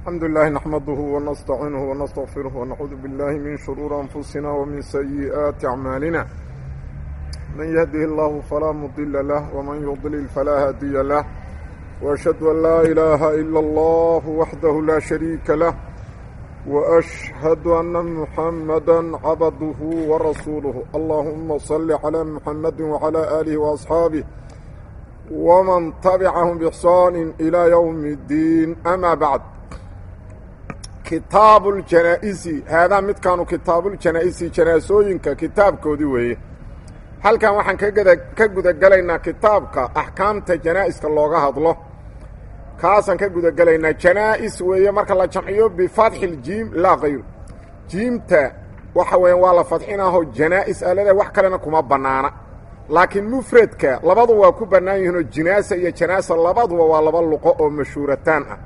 الحمد لله نحمده ونستعينه ونستغفره ونعوذ بالله من شرور أنفسنا ومن سيئات أعمالنا من يهده الله فلا مضل له ومن يضلل فلا هادي له وأشهد أن لا إله إلا الله وحده لا شريك له وأشهد أن محمدا عبده ورسوله اللهم صل على محمد وعلى آله وأصحابه ومن تبعهم بإحسان إلى يوم الدين أما بعد kitaab اljanaa-isi haadaa midkaanu kitaabuuljanaa-isi janaasooyinka kitaabkoodii weeye halkan waxaan kagada ka gudagelaynaa kitaabka axkaamta janaa-iska looga hadlo kaasaan ka gudagelaynaa janaa-is weeye marka la jamciyo bifatxi ljiim laa kayru jiimta waxa weeyaan waa la fadxinaaho janaa-is alada wax kalena kuma bannaana laakiin mufradka labadu waa ku bannaan yihiinoo jinaasa iyo janaasa labaduba waa laba luqo oo mashhuurataan ah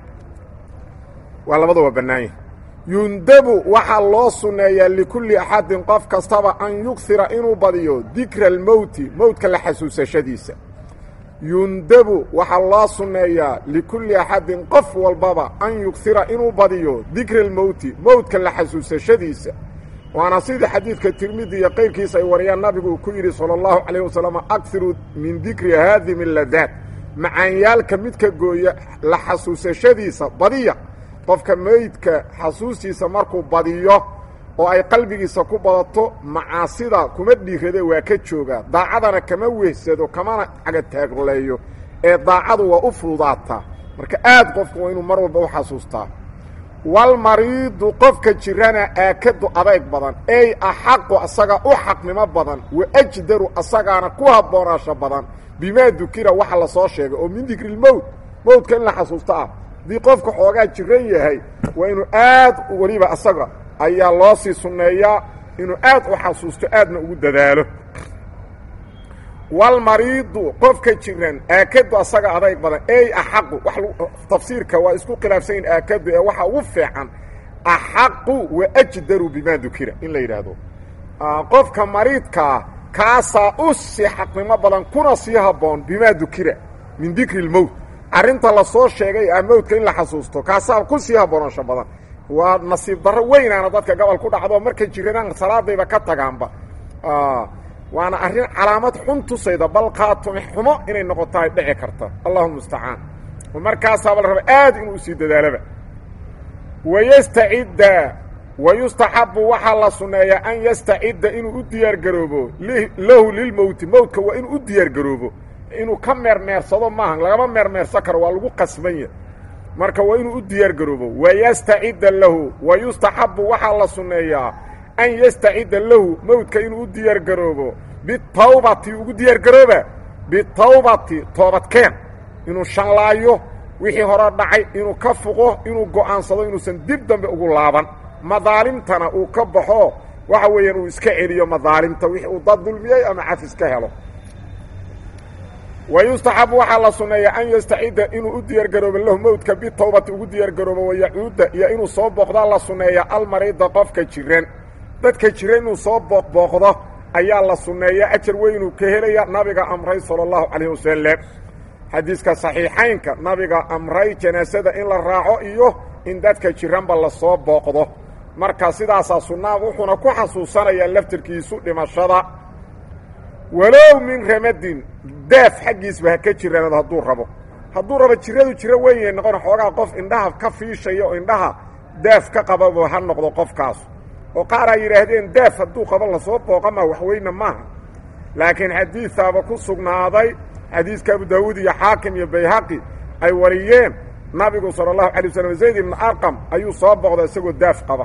waa labada waa bannaan yahi yundabu waxaa loo sunneeyaa likulli axadin qof kastaba an yughira inuu badiyo dikra almowti mowtka la xasuusashadiisa yundabu waxaa loo sunneeyaa likulli axadin qof walbaba an yughira inuu badiyo dikra almowti mowtka la xasuusashadiisa waana sidii xadiidka tirmidi iyo qayrkiisa ay wariyaan nabigu uu ku yidhi sala allahu calayh wasalam akhiru min dikri haadimi ladaad macaanyaalka midka gooya la xasuusashadiisa badiya qofka meydka xasuustiisa markuu badiyo oo ay qalbigiisa ku badato macaasida kuma dhiirade waa ka joogaa daacadana kama wehsado kamana cagataagroleeyo ee daacadu waa u fududaataa marka aad qofku waa inuu mar walba u xasuustaa walmariidu qofka jirana aakadu adayg badan ey axaqu asaga u xaqnimo badan wa ajdaru asagaana ku habboonaasho badan bimaa dukira waxa la soo sheegay oo min dikrilmowt mowtka in la xasuusto ah haddii qofka xoogaa jiran yahay waa inuu aad weliba asaga ayaa loo sii sunneeyaa inuu aad u xasuusto aadna ugu dadaalo walmariidu qofka jiran aakadu asaga adayg badan ey axaqu tafsiirka waa isku khilaafsanyin aakadu ee waxa ugu fiican axaqu wa ajdaru bimaa dukira in la yidhaahdo qofka mariidkaa kaasaa u sii xaqnimo badan kuna sii habboon bimaa dukira min dikri lmowt arrinta la soo sheegay ah mowdka in la xasuusto kaasaa ku sii habboonansho badan waa nasiib darro weynaana dadka gobol ku dhacdo markay jiranaan salaadayba ka tagaanba waana arrin calaamad xun tusayda bal qaatumi xumo inay noqoto ay dhici karta allahuma mustacaan markaasaaba la raba aad inuu usii dadaalaba wayastacidda wayustaxabu waxaa la sunneeyaa an yastacidda inuu u diyaargaroobo lahu lilmowti mowdka waa inuu u diyaargaroobo inuu ka meermeersado maaha lagama meermeersan karo waa lagu qasbanya marka waa inuu u diyaar garoobo wayastacidda lahu wayustaxabu waxaa la sunneeyaa an yastacidda lahu mowdka inuu u diyaar garoobo bitawbati ugu diyaar garooba bitawbati toobadkeen inuu shanlaayo wixii hore dhacay inuu ka fuqo inuu go'aansado inuusan dib dambe ugu laaban madaalimtana uu ka baxo waxa weeyaan uu iska celiyo madaalimta wixii uu dad dulmiyey ama cafis ka helo wayustaxabu waxaa la sunneeyaa an yastacidda inuu u diyaargaroobo lahu mowdka bitawbati ugu diyaargaroobo wayacuudda iyo inuu soo booqdaa la sunneeya almariida qofka jiran dadka jiran inuu soo booqbooqdo ayaa la sunneeya ajar weynuu ka helaya nabiga amray sala allahu calayh wasalam xadiiska saxiixaynka nabiga amray janaasada in la raaco iyo in dadka jiranba lasoo booqdo marka sidaasaa sunnaa wuxuuna ku xasuusanayaa laftirkiisu dhimashada walow min ramadin daaf xaggiisba ha ka jiraanado hadduu rabo hadduu rabo jiradu jiro weynay noqon xoogaa qof indhaha ka fiishaya oo indhaha daaf ka qababa ha noqdo qofkaas oo qaar ay yidhaahdeen daaf hadduu qabo lasoo booqama waxweyne maaha laakiin xadiisaaba ku sugnaaday xadiiska abu daawuud iyo xaakim iyo bayhaqi ay wariyeen nabigu sala allahu alay waslm zayd ibnu arqam ayuu soo booqda isagoo daaf qaba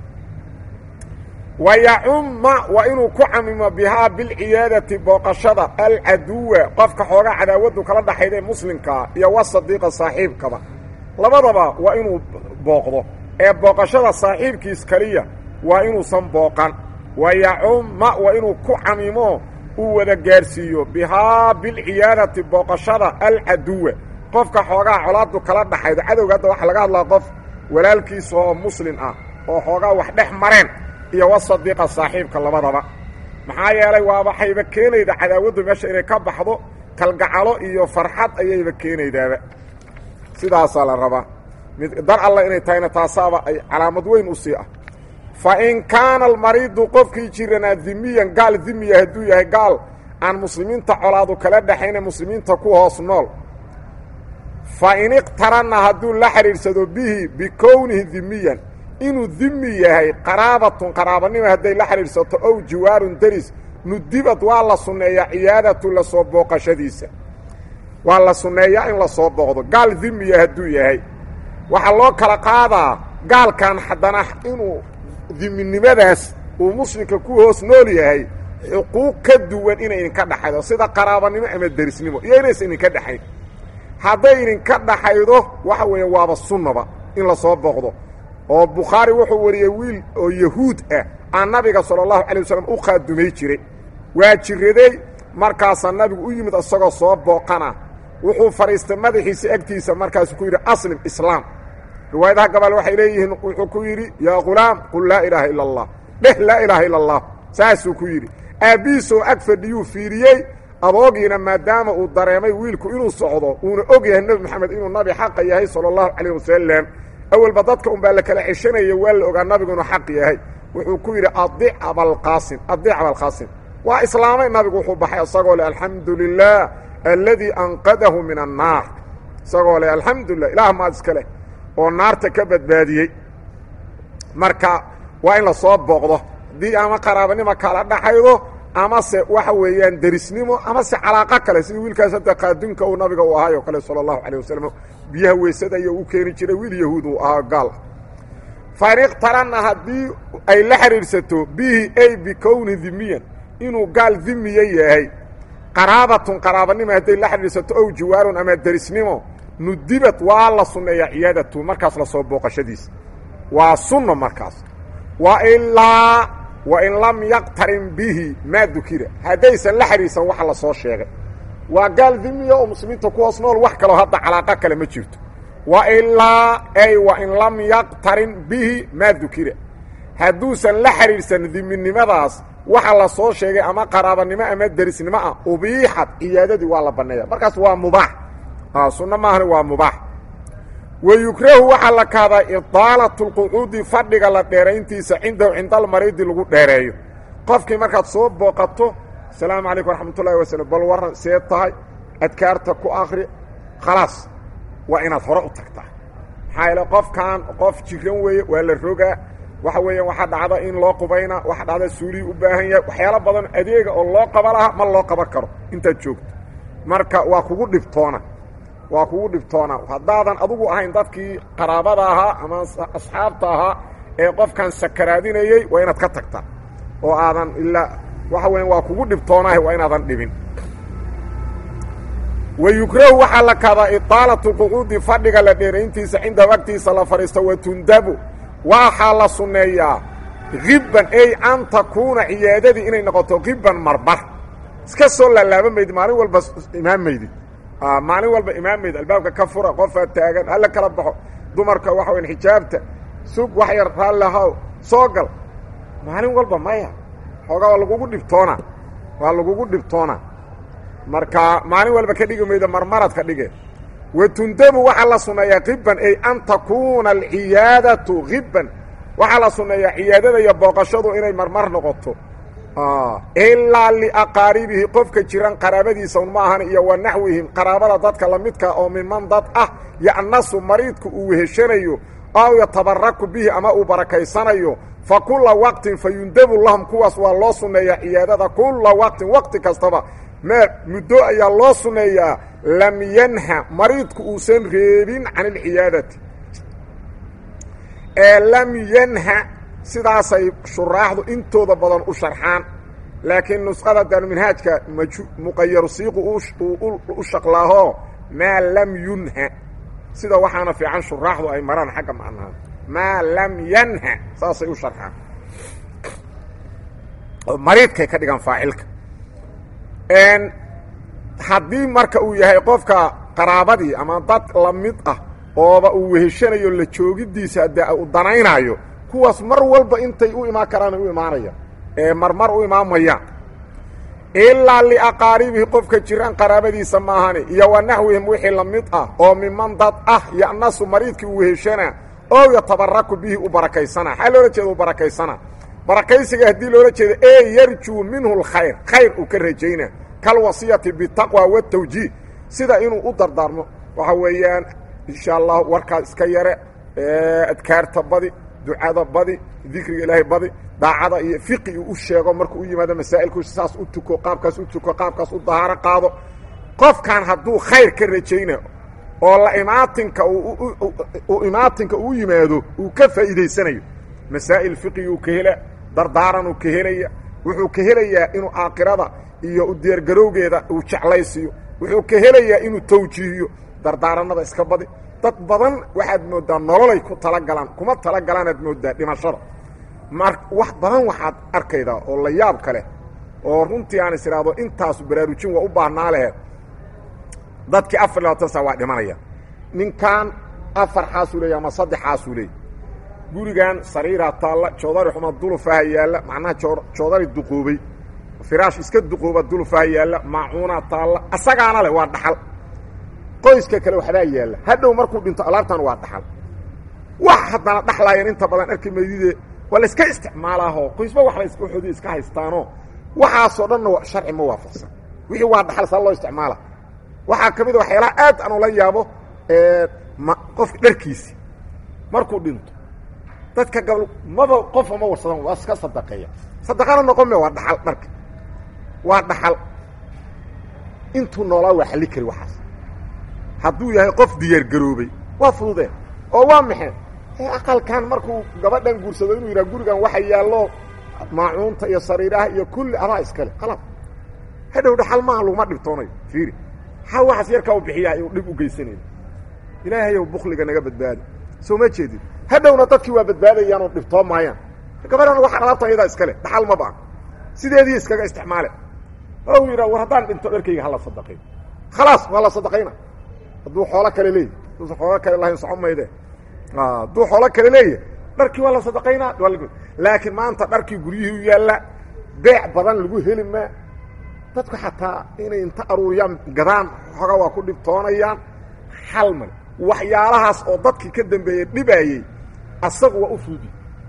wayacumma waa inuu ku camimo bihaa bilciyaadati booqashada alcaduwa qofka xoogaa cadaawaddu kala dhaxayda ee muslimkaa iyo wasadiiqa saaxiibkaba labadaba waa inuu booqdo ee booqashada saaxiibkiis keliya waa inuusan booqan wayacumma waa inuu ku camimo uu wada gaarsiiyo bihaa bilciyaadati booqashada alcaduwa qofka xoogaa colaaddu kala dhaxaydo cadowga hadda waxaa laga hadlaa qof walaalkiisa oo muslim ah oo xoogaa wax dhex mareen iyo wasadiiqa saaxiibka labadaba maxaa yeelay waa waxayba keenayda cadaawaddu meesha inay ka baxdo kalgacalo iyo farxad ayayba keenaydaaba sidaasaa la rabaa mid dar alla inay tahayna taasaaba ay calaamad weyn u sii ah fa in kaana almariidu qofkii jiranaa dimiyan gaal dimiya hadduu yahay gaal aan muslimiinta colaadu kala dhexayna muslimiinta ku hoos nool fa in iqtarana hadduu la xidhiidhsado bihi bikownihi dimiyan inuu dimi yahay qaraabatun qaraabanima hadday la xidhiidhsato ow jiwaarun deris nudibad waa la sunneeyaa ciyaadatu la soo booqashadiisa waa la sunneeyaa in la soo booqdo gaal dimiya hadduu yahay waxaa loo kala qaadaa gaalkan haddana inuu diminimadaas uu muslimka ku hoos nool yahay xuquuq ka duwan inay idinka dhaxaydo sida qaraabanimo ama derisnimo iyo inaysan idinka dhexayn hadday idinka dhaxaydo waxa weeye waaba sunnaba in la soo booqdo oo bukhaari wuxuu wariyey wiil oo yahuud ah aan nabiga sala allahu calay wasalam u qaadumay jiray waa jiraday markaasaa nabigu u yimid isagoo soo booqana wuxuu fadhiistay madaxiisa agtiisa markaasuu ku yidhi aslim islaam riwaayadaha gabal waxay leeyihiin wuxuu ku yidhi yaa ghulaam qul laa ilaaha ila allah dheh laa ilaaha ila allah saasuu ku yidhi aabbihiisoo ag fadhiyuu fiiriyey adoogiina maadaama uu dareemay wiilku inuu socdo uuna og yahay nebi moxamed inuu nabi xaqa yahay sala allahu calayh wasalam awalba dadka un baa la kala ceshanaya waa la ogaa nabigu inuu xaq yahay wuxuu ku yidhi adic abalqaasim adic abalqaasim waa islaamay nabigu wuxuu baxay isagoo leh alxamdu lilah alladii anqadahu min annaar isagoo leh alxamdulilah ilaah maad iska leh oo naarta ka badbaadiyey marka waa in la soo booqdo haddii ama qaraabanimo kala dhaxaydo amase waxa weeyaan derisnimo amase calaaqo kale sida wiilkaas hadda qaadunka uu nabiga u ahaay oo kale sala allahu calayh wasalam biyaha weysada iyo u keeni jiray wiil yahuud uu ahaa gaal fain iqtarana haddii ay la xidhiidhsato bihi ay bikowni dimiyan inuu gaal dimiye yahay qaraabatun qaraabanimo hadday la xidhiidhsato ow jiwaarun ama derisnimo nudibad waa la sunneeyaa ciyaadatu markaas la soo booqashadiisa waa sunno markaas wa ilaa wain lam yaqtarin bihi maa dukira haddaysan la xidhiidsan waxa la soo sheegay waa gaal dimiya oo muslimiinta ku hoos nool wax kaloo hadda calaaqo kale ma jirto wa ilaa ay wain lam yaqtarin bihi maa dukira hadduusan la xidhiidhsan diminimadaas waxa la soo sheegay ama qaraabanimo ama derisnimo ah ubiixad ciyaadadii waa la banneeya markaas waa mubaax sunno maahani waa mubaax wa yukrahu waxaa la kahdaa idaalatu lqucuudi fadhiga la dheerayntiisa cindahu cinda almariidi lagu dheereeyo qofkii markaad soo booqato asalaamu calaykum waraxmat ullahi wasalam bal warran see tahay adkaarta ku akri khalaas waa inaad hore u tagtaa maxaa yeele qofkan qof jiran weeye waa la rogaa waxa weeyaan waxaa dhacda in loo qubayna waxa dhacda suulihii u baahan yahay waxyaalo badan adeega oo loo qaba lahaa ma loo qaban karo intaad joogto marka waa kugu dhibtoona waa kugu dhibtoona haddaadan adugu ahayn dadkii qaraabada ahaa ama asxaabta ahaa ee qofkan sakaraadinayey waa inaad ka tagtaa oo aadan ilaa waxa weya waa kugu dhibtoonaah waa inaadan dhibin wa yukrahu waxaa la kadaa idaalatu qucuudi fadhiga la dheerayntiisa cinda wagtiisa la fadhiisto wa tundabu waxaa la sunneeyaa hibban ey an takuuna ciyaadadii inay noqoto hibban marmar iska soo laalaaba maydid maalin walba imaam maydid maalin walba imaam maydid albaabka ka fura qofaa taagan hala kala baxo dumarka waxa weyan xijaabta sug wax yar raallahaw soo gal maalin walba maya xoogaa waa lagugu dhibtoona waa lagugu dhibtoona marka maalin walba ka dhigi maydo marmarad ka dhige wa tundabu waxaa la sunneeyaa hibban ay an takuuna alciyaadatu hibban waxaa la sunneeyaa ciyaadada iyo booqashadu inay marmar noqoto ilaa liaqaaribihi qofka jiran qaraabadiisa un ma ahan iyo wa naxwihim qaraabada dadka lamidka oo miman dad ah ya'nasu mariidku uu weheshanayo aw yatabaraku bihi ama uu barakaysanayo fa kula waqtin fa yundabu lahum kuwaas waa loo sunneeyaa ciyaadada kula waqtin waqti kastaba mee muddo ayaa loo sunneeyaa lam yanha mariidku uusan reebin can alciyaadati ee lam yanha sidaasay shuraaxdu intooda badan u sharxaan laakiin nusqada daaruminhaajka muqayaru siiqu u shaqlaaho maa lam yunha sida waxaana fiican shuraaxdu ay maraan xagga macnaha maa lam yanha saasay u sharxaan mariidkay ka dhigaan faacilka haddii marka uu yahay qofka qaraabadii ama dad lamid ah ooba uu weheshanayo la joogidiisa dee u danaynaayo kuwaas mar walba intay u imaan karaan u imaanayaan ee marmar u imaamayaan ilaa liaqaaribihi qofka jiraan qaraabadiisa maahani iyo wa naxwihim wixii la mid ah oo miman dad ah ya'nasu mariidkii uu heshana oo yatabaraku bihi u barakaysana xaa loola jeeda u barakaysana barakaysiga haddii loola jeedo ee yarjuu minhu lkhayr khayr uu ka rajayna kalwasiyati bitaqwa watawjiih sida inuu u dardaarmo waxa weeyaan insha allah warkaas iska yare adkaarta badi ducada badi dikriga ilaahay badi daacada iyo fiqi uu u sheego markuu u yimaado masaa'ilku saas u tuko qaabkaas u tuko qaabkaas u dahaaro qaado qofkan hadduu khayr ka rajayna oo la imaatinka uu imaatinka uu yimaado uu ka faa'iidaysanayo masaa'il fiqiguu ka hela dardaaranuu ka helaya wuxuu ka helayaa inuu aakhirada iyo u diyaargarowgeeda uu jeclaysiiyo wuxuu ka helayaa inuu tawjiihiyo dardaaranada iska badi dad badan waxaad mooddaa nololay ku talagalaan kuma talagalaanaad mooddaa dhimashada mar wax badan waxaad arkaydaa oo la yaab ka leh oo runtii aan is idhaahdo intaasu baraarujin waa u baahnaa lehe dadkii afar labaatan saa waa dhimanaya ninkan afar xaasuu leeya ama saddex xaasuu leeya gurigan sariiraa taalla joodari xuma dulufaha yaalla macnaha joodari duqoobay firaash iska duqooba dulufaha yaalla maacuunaa taalla asagaana leh waa dhaxal qoyska kale waxbaa yaalla hadhow markuu dhinto alaabtan waa dhaxal wax haddana dhaxlaayeen inta badan arki maydide waa la iska isticmaalaahoo qoysba waxbay waxoodii iska haystaanoo waxaasoo dhanna sharci ma waafaqsan wixii waa dhaxal saa loo isticmaala waxaa ka mid a waxyaalaha aad aan ula yaabo ma qofka dharkiisi markuu dhinto dadka gabl maba qofa ma warsadan waa iska sadaqeeya sadaqana noqon me waa dhaxal dharka waa dhaxal intuu noolaa waa xalli kari waxaas hadduu yahay qof diyaargaroobay waa fududeen oo waa maxay aqalkan markuu gabadhan guursado inuu yidhaha gurigan waxa yaallo maacuunta iyo sariiraha iyo kulli adaa iskale qalab hadhow dhaxal maaha laguma dhibtoonayo fiiri xal waxaas yarkaa u bixiyaa inuu dhib u geysanayo ilaahayow bukliga naga badbaadi soo ma jeedin hadhowna dadkii waa badbaadayaanoo dhibtoo maayaan gabadhan waxa alaabtan iyadaa iskale dhaxal ma baan sideedii iskaga isticmaale o yidhaa war haddaan dhinto dharkayga hala sadaqay khalaas waa la sadaqayna hadduu xoolo kale leeyahy hadduusan xoolo kale lahayn soco mayde hadduu xoolo kale leeyahy dharkii waa la sadaqaynaa laakiin maanta dharkii guryihii u yaalla beec badan lagu heli maa dadku xataa inay inta aruuriyaan gadaan xooga waa ku dhibtoonayaan xal male waxyaalahaas oo dadkii ka dambeeyey dhibaayey asagu waa u fuudi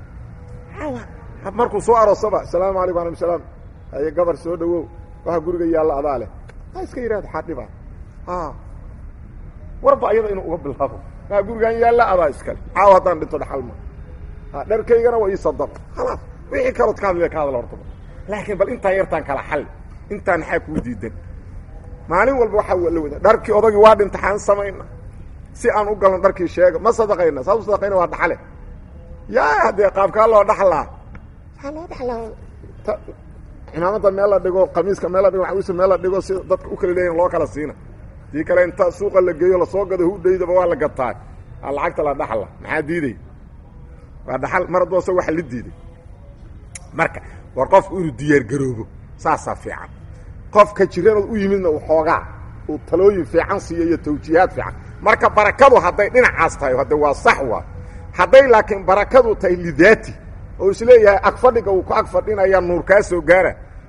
markuu soo aroosaba asalaamu alaykum alaykum salaam haye gabar soo dhawow waxa guriga yaalla adaa leh ha iska yidhahdo xaa dhibaa warba ayada inuu uga bilaabo maa gurigan yaalla adaa iskale caaw haddaan dhinto dhaxal ma dharkaygana waa ii sadaqo khalaas wixii kalood ka hadlaya ka hadla horta laakiin bal intaan yartaan kala xalli intaan maxaa kuu diidan maalin walba waxaa la wada dharkii odagii waa dhinta xaan samayna si aan u galno dharkii sheega ma sadaqayna saas u sadaqayna waa dhaxale yaa haddee qaabkaa loo dhaxlaa aa loo dhaxlaa cimaamada meel la dhigo qamiiska meel la dhigo waxawisa meel la dhigo si dadka u kala leeyahin loo kala siina dii kale inta suuqa la geeyo lasoo gado hudhaydaba waa la gataa aa lacagta la dhaxla maxaa diiday waa dhaxal mar hadduu asag waxa la diiday marka war qofku inuu diyaargaroobo saasaa fiican qofka jiranood u yimidna uu xoogaa uu talooyin fiican siiyo iyo tawjiihaad fiican marka barakadu hadday dhinacaas tahay hadde waa sax waa hadday laakiin barakadu tahay lidaati oo isleeyahay agfadhiga uu ku agfadhinaya nuur kaa soo gaara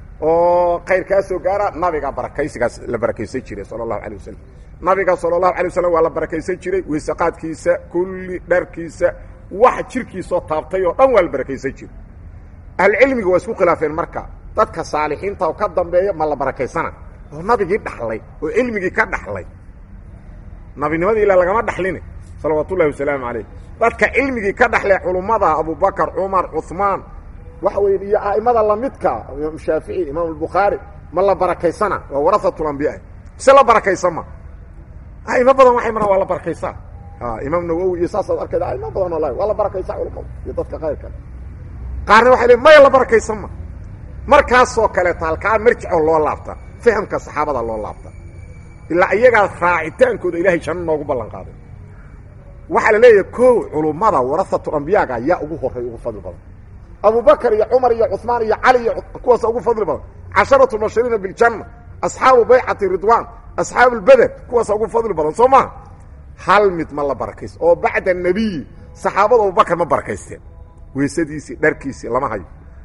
oo khayr kaa soo gaara nabiga barakaysigaas la barakaysan jiray sala allahu alay wasalam nabiga sala allahu alay wasalam waa la barakaysan jiray weysaqaadkiisa kulli dharkiisa wax jirkiisoo taabtay oo dhan waa la barakaysan jiray ahlucilmiga waa isku khilaafeen marka dadka saalixiinta oo ka dambeeya ma la barakaysana oo nabigii dhaxlay oo cilmigii ka dhaxlay nabinimadii ilaa lagama dhaxline salawaat ullahi wasalaamu calayh dadka cilmigii ka dhaxlay culummada abubakar cumar cuثmaan waxa weye iyo a'imada lamidka imaam shaafici imaam albukhaari ma la barakaysana waa warahatlambiya mise la barakaysan ma a'imo badan waxay maraan waa la barakaysaa imaam nawowi iyo saasaad arkayda a'imo badan oo la waa la barakaysaa culummada iyo dadka kayrka qaarna waxay leein maya la barakaysan ma markaasoo kaleeta halkaa marjicoo loo laabtaa fahamka saxaabada loo laabtaa ilaa iyagaa raacitaankooda ilahay janno noogu ballan qaaday waxaa la leeyahay ko culummada warahatu ambiyaaga yaa ugu horray ugu fadli badan abubakar iyo cumar iyo cuثmaan iyo cali iyo kuwaasa ugu fadli badan casharatu mubashiriina biljanna asxaabu baycati ridwan asxaabu lbeder kuwaasa ugu fadli badan soo maha hal mid ma la barakaysto oo bacda nebiyi saxaabada abubakar ma barakaysteen weysadiisii dharkiisii lama hayo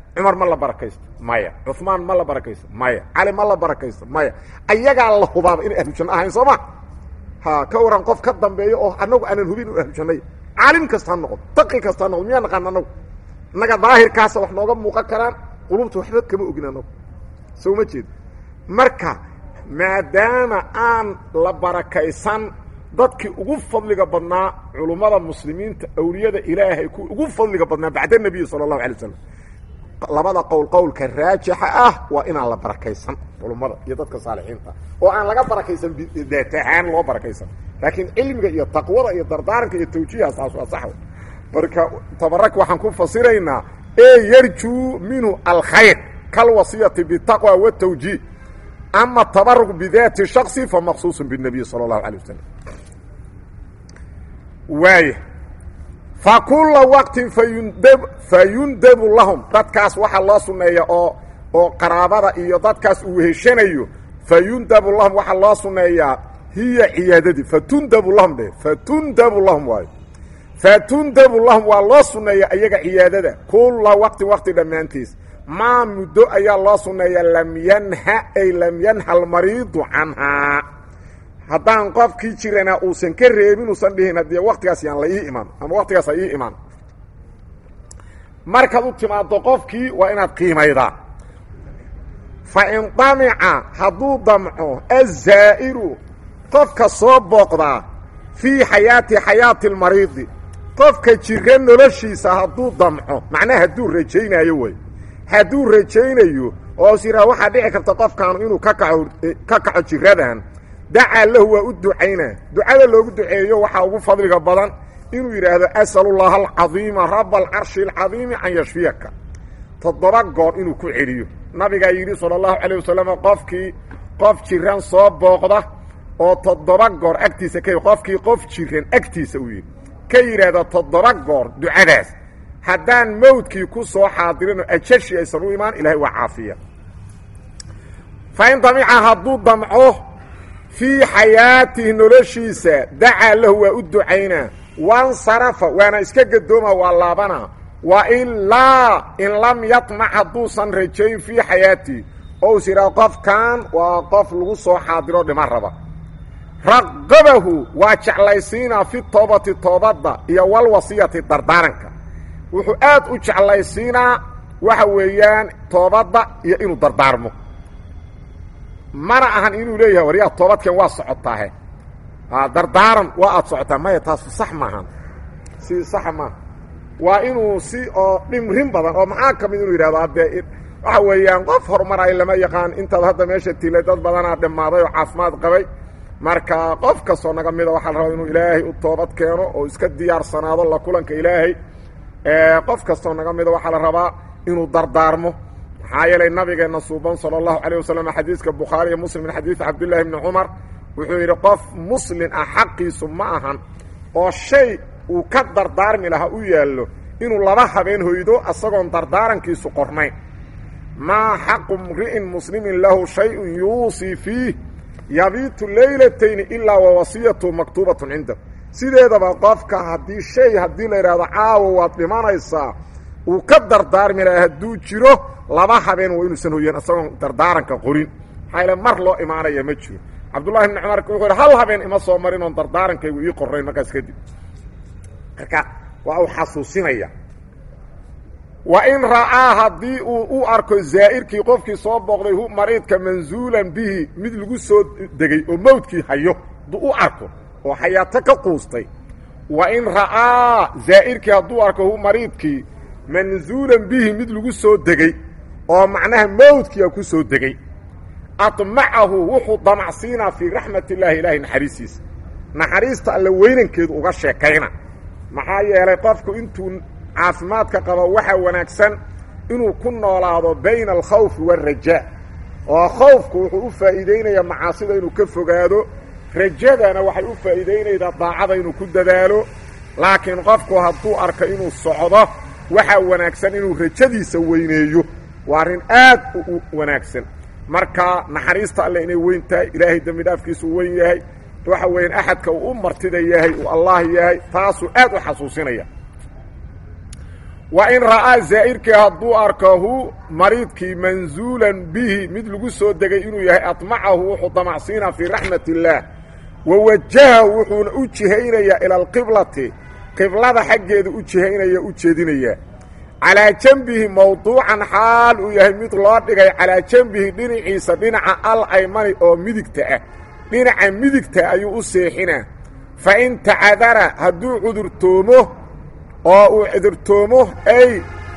cumar ma la barakaysto maya cuثmaan ma la barakaysto maya cali ma la barakaysto maya ayagaa la hubaaba inay ahlujanno ahayn soo ma ha ka waran qof ka dambeeyo oo anagu aanan hubin inu ahlujanay caalim kasta ha noqdo taqi kasta ha noqdo miyaa naqaan anagu innaga daahirkaasa wax nooga muuqan karaan qulubta waxba kama ogin anagu soo ma jeed marka maadaama aan la barakaysan dadkii ugu fadliga badnaa culummada muslimiinta awliyada ilaahay kuwi ugu fadliga badnaa bacda nebiyi sala allahu alay wasalam labada qowl qowlka raajixa ah waa inaan la barakaysan culummada iyo dadka saalixiinta oo aan laga barakaysan daat ahaan loo barakaysan laakiin cilmiga iyo taqwada iyo dardaaranka iyo tawjiiha saas waa sax marka tabarak waxaan ku fasiraynaa ee yarjuu minhu alkhayr kalwasiyati bitaqwa watawjiih ama tabaruk bidaati shaksi fa maqsuusun binebiy sala allahu alay wasalam waaya fa kula waqtin fayundab fayundabu lahum dadkaas waxaa loo sunneeya oo oo qaraabada iyo dadkaas uu weheshanayo fayundabu lahum waxaa loo sunneeyaa hiya ciyaadadii fatundabu lahum dhe fatundabu lahum waayo fatundabu lahum waa loo sunneeya iyaga ciyaadada kula waqtin waqti dhammaantiis maa muddo ayaa loo sunneeya lam yanha ay lam yanha almariidu canhaa haddaan qofkii jirana uusan ka reebin uusan dhihin haddii waktigaas yaan la ii imaan ama waktigaas ha ii imaan markaad u timaaddo qofkii waa inaad qiimaydaa fa in damica hadduu damco azaa'iru qofka soo booqdaa fii xayaati xayaati almariidi qofka jira noloshiisa hadduu damco macnaha hadduu rajaynaayo wey hadduu rajaynayo oo is yidhaha waxaa dhici karta qofkaanu inuu ka kaco ka kaco jiradan dacaa lahu waa u ducaynaa ducada loogu duceeyo waxaa ugu fadliga badan inuu yidhaahdo asalullaha alcadiima raba alcarshi alcadiimi can yashfiyaka toddoba goor inuu ku celiyo nabigaa yidhi sala allahu calayh wasalam qofkii qof jiran soo booqda oo toddoba goor agtiisa ka qofkii qof jiran agtiisa uu yidhi ka yidhaahda toddoba goor ducadaas haddaan mawdkii ku soo xaadirinoo ajashi aysan u imaan ilahay waa caafiya fa in damica hadduu damco fii xayaatihi noloshiisa dacaa lahu waa u ducaynaa wansarafa waana iska gadooma waa laabanaa wa ilaa in lam yatmac hadduusan rajayn fii xayaatihi oo is yidhaha qofkan waa qof lagu soo xaadiro dhima raba raqabahu waa jeclaysiinaa fi toobati toobadda iyo walwasiyati dardaaranka wuxuu aad u jeclaysiinaa waxa weeyaan toobadda iyo inuu dardaarmo mana ahan inuu leeyahay waryaa toobadkan waa socotaahe dardaaran waa aad socotaa maya taasu sax maahan si saxa maaha waa inuu si oo dhimrin badan oo maxaa ka mid inuu yidhahdo haddee waxa weeyaan qof horumaray lama yaqaan intaad hadda meesha tilay dad badanaa dhammaaday oo caafimaad qabay marka qof kastoo naga mida waxaa la rabaa inuu ilaahay u toobad keeno oo iska diyaarsanaado la kulanka ilaahay qof kastoo naga mida waxaa la rabaa inuu dardaarmo maxaa yeelay nabigeenna suuban sala allahu calayh wasalam xadiiska bukhaari iyo muslim min xadiidi cabdillahi bni cumar wuxuu yidhi qof muslin ah xaqiisu ma ahan oo shay uu ka dardaarmi lahaa u yaallo inuu laba habeen hoydo asagoon dardaarankiisu qornayn maa xaqu mri'in muslimin lahu shayun yuusii fiih yabiitu leylatayni ilaa wa wasiyatu maktuubatun cindah sideedaba qofka haddii shay haddii la yidhaahdo caawa waad dhimanaysaa uu ka dardaarmi lahaa hadduu jiro laba habeen waa inuusan hoyan isagoon dardaaranka qorin maxaa yaele mar loo imaanaya ma jiro cabdullahi bni cumar wuxuu yidhi hal habeen ima soo marin oon dardaarankaygu ii qornayn markaas kadib marka waa uu xasuusinaya wa in ra'aa haddii uu u arko zaa'irkii qofkii soo booqday hu mariidka manzuulan bihi mid lagu soo degay oo mawdkii hayo hadduu u arko oo xayaato ka quustay wa in ra'aa zaa'irkii hadduu arko hu mariidkii manzuulan bihi mid lagu soo degey oo macnaha mawdkiia ku soo degey admacahu wuxuu damacsiinaa fii raxmat illaahi ilaahay naxariistiisa naxariista alle weynankeedu uga sheekayna maxaa yeelay qofku intuu caafimaadka qabo waxaa wanaagsan inuu ku noolaado bayna alkhawfi waalrajaa oo khawfku wuxuu u faa'iidaynayaa macaasida inuu ka fogaado rajadana waxay u faa'iidaynaydaa daacada inuu ku dadaalo laakiin qofku hadduu arko inuu socdo waxaa wanaagsan inuu rajadiisa weyneeyo waa arrin aad u wanaagsan marka naxariista alle inay weyn tahay ilaahay dembi dhaafkiisu weyn yahay waxa weeyaan axadka uu u martida yahay uu allah yahay taasuu aad u xasuusinaya wa in ra'aa zaa'irkii hadduu arkahu mariidkii manzuulan bihi mid lagu soo degay inuu yahay admacahu wuxuu damacsiinaa fii raxmat illaah wa wajahahu wuxuuna u jihaynayaa ila alqiblati qiblada xaggeeda u jihaynaya u jeedinaya calaa janbihi mawduucan xaal uu yahay mid loo dhigay calaa janbihi dhinaciisa dhinaca al aymani oo midigta ah dhinaca midigta ayuu u seexinaa fa in tacadara hadduu cudurtoomo oo uu cudurtoomo ay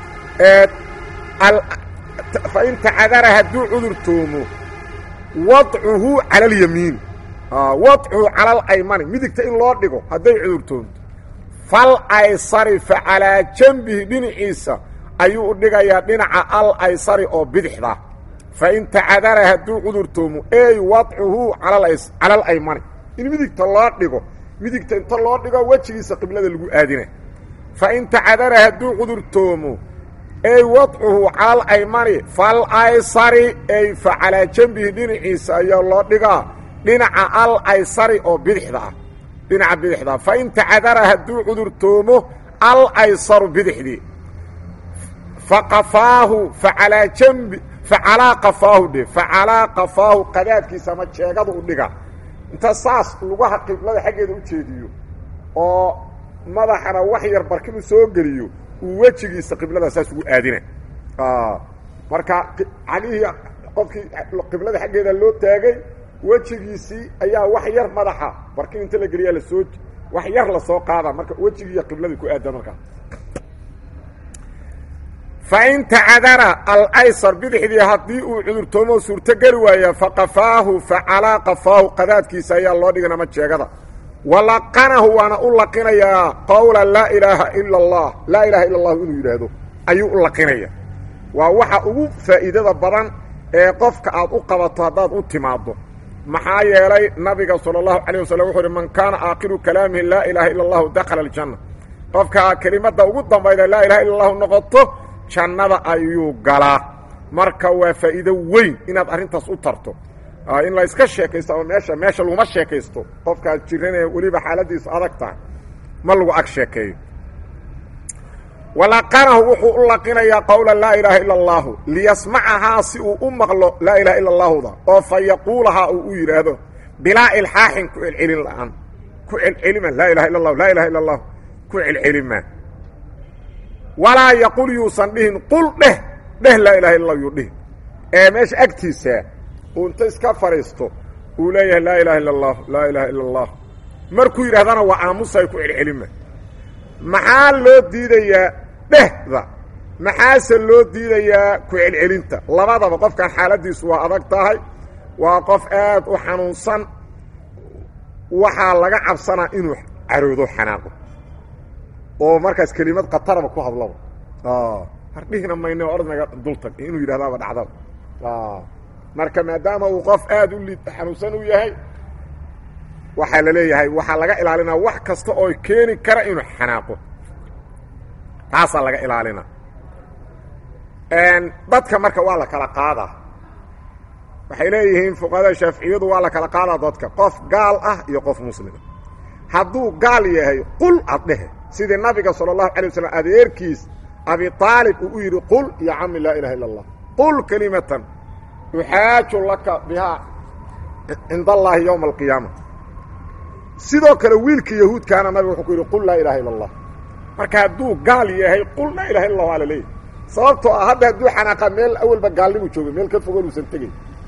fa in tacadara hadduu cudurtoomo wadcuhu cala alyamiin wadcuhu cala alaymani midigta in loo dhigo hadday cudurtoonto fal aysari fa calaa janbihi dhinaciisa ayuu u dhigayaa dhinaca al aysari oo bidixda fa in tacadara hadduu cudurtoomo ey wadcuhu cala alaymani in midigta loo dhigo midigta inta loo dhigo wejigiisa qiblada lagu aadina fa in tacadara hadduu cudurtoomo ey wadcuhu cala alaymani fal aysari ey fa calaa janbihi dhinaciisa ayaa loo dhigaa dhinaca al aysari oo bidixda ah dhinaca bidixda fa in tacadara hadduu cudurtoomo al aysaru bidixdii fa qafaahu fa calaa janbi fa calaa qafaahu dhe fa calaa qafaahu qadaadkiisa ama jeegada u dhiga inta saas lugaha qiblada xaggeeda u jeediyo oo madaxana wax yar barkimu soo geliyo uu wejigiisa qiblada saas ugu aadina marka calihii qofkii qiblada xaggeeda loo taagay wejigiisii ayaa wax yar madaxa barkin inta la geliyaa lasoo wax yar lasoo qaada marka wejigiiyo qibladii ku aada markaa fa in tacadara alaysar bidixdii haddii uu cudurtoomo suurtogeli waaya faqafaahu fa calaa qafaahu qadaadkiisa ayaa loo dhigan ama jeegada walaqanahu waana u laqinayaa qowla laa ilaaha ila allah laa ilaha illa allahu inuu yidhaahdo ayuu u laqinaya waa waxa ugu faa'iidada badan ee qofka aad u qabato haddaad u timaaddo maxaa yeelay nabiga salى الlahu عalيه waslm wuxuu uhi man kaana aakhiru kalaamihi laa ilaha ila اllahu dakhala اljanna qofka kelimadda ugu dambayda laa ilaha illa اllahu noqoto jannada ayuu galaa marka waa faa'iido weyn inaad arrintaas u tarto in la iska sheekaysto ama meesha meesha laguma sheekaysto qofkaad jiranee weliba xaaladiisu adag tahay ma lagu ag sheekeeyo walaqanahu wuxuu u laqinayaa qowla laa ilaaha ila اllahu liyasmacahaa si uu u maqlo laa ilaha ila اllahuda oo fa yaquulahaa uu u yidhaahdo bilaa ilxaaxin ku celcelin la'aan ku celcelima laa ilaha illa اllahu laa ilaha illa اllahu ku celcelima walaa yaqul yuusan dhihin qul dheh dheh laa ilaha illa yuu dhihin ee meesha agtiisa uu inta iska fadhiisto uu leeyahay laa ilaha illa اllah laa ilaha illa اllah markuu yidhahdana waa aamusay ku celcelima maxaa loo diidayaa dhehda maxaase loo diidayaa ku celcelinta labadaba qofkan xaaladiisu waa adag tahay waa qof aad u xanuunsan waxaa laga cabsanaa inuu caroodo xanaaqo oo markaas kelimad kataraba ku hadlaba hardhihina mayne orad naga dultag inuu yidhahdaaba dhacdaba marka maadaama uu qof aad u li xanuunsan u yahay waxaa la leeyahay waxaa laga ilaalinaa wax kasta oo keeni kara inuu xanaaqo taasaa laga ilaalina dadka marka waa la kala qaadaa waxay leeyihiin fuqahada shaaficiyadu waa la kala qaadaa dadka qof gaal ah iyo qof muslima hadduu gaal yahay qul ad dhehe sidii nabiga sala allahu alay waslm adeerkiis abi aalib uu u yidhi qul ya cami laa ilaha illa allah qul kelimatan uxaaju laka bihaa cinda allaahi yowma alqiyaama sidoo kale wiilka yahuudkaana nabiga wuxuu ku yidhi qul laa ilaha illa allah marka hadduu gaal yahay qul laa ilaha illa allah ala leeyahy sababtoo ah hadda hadduu xanaaqa meel awalba gaalnimu joogay meel ka fogan uusan tegey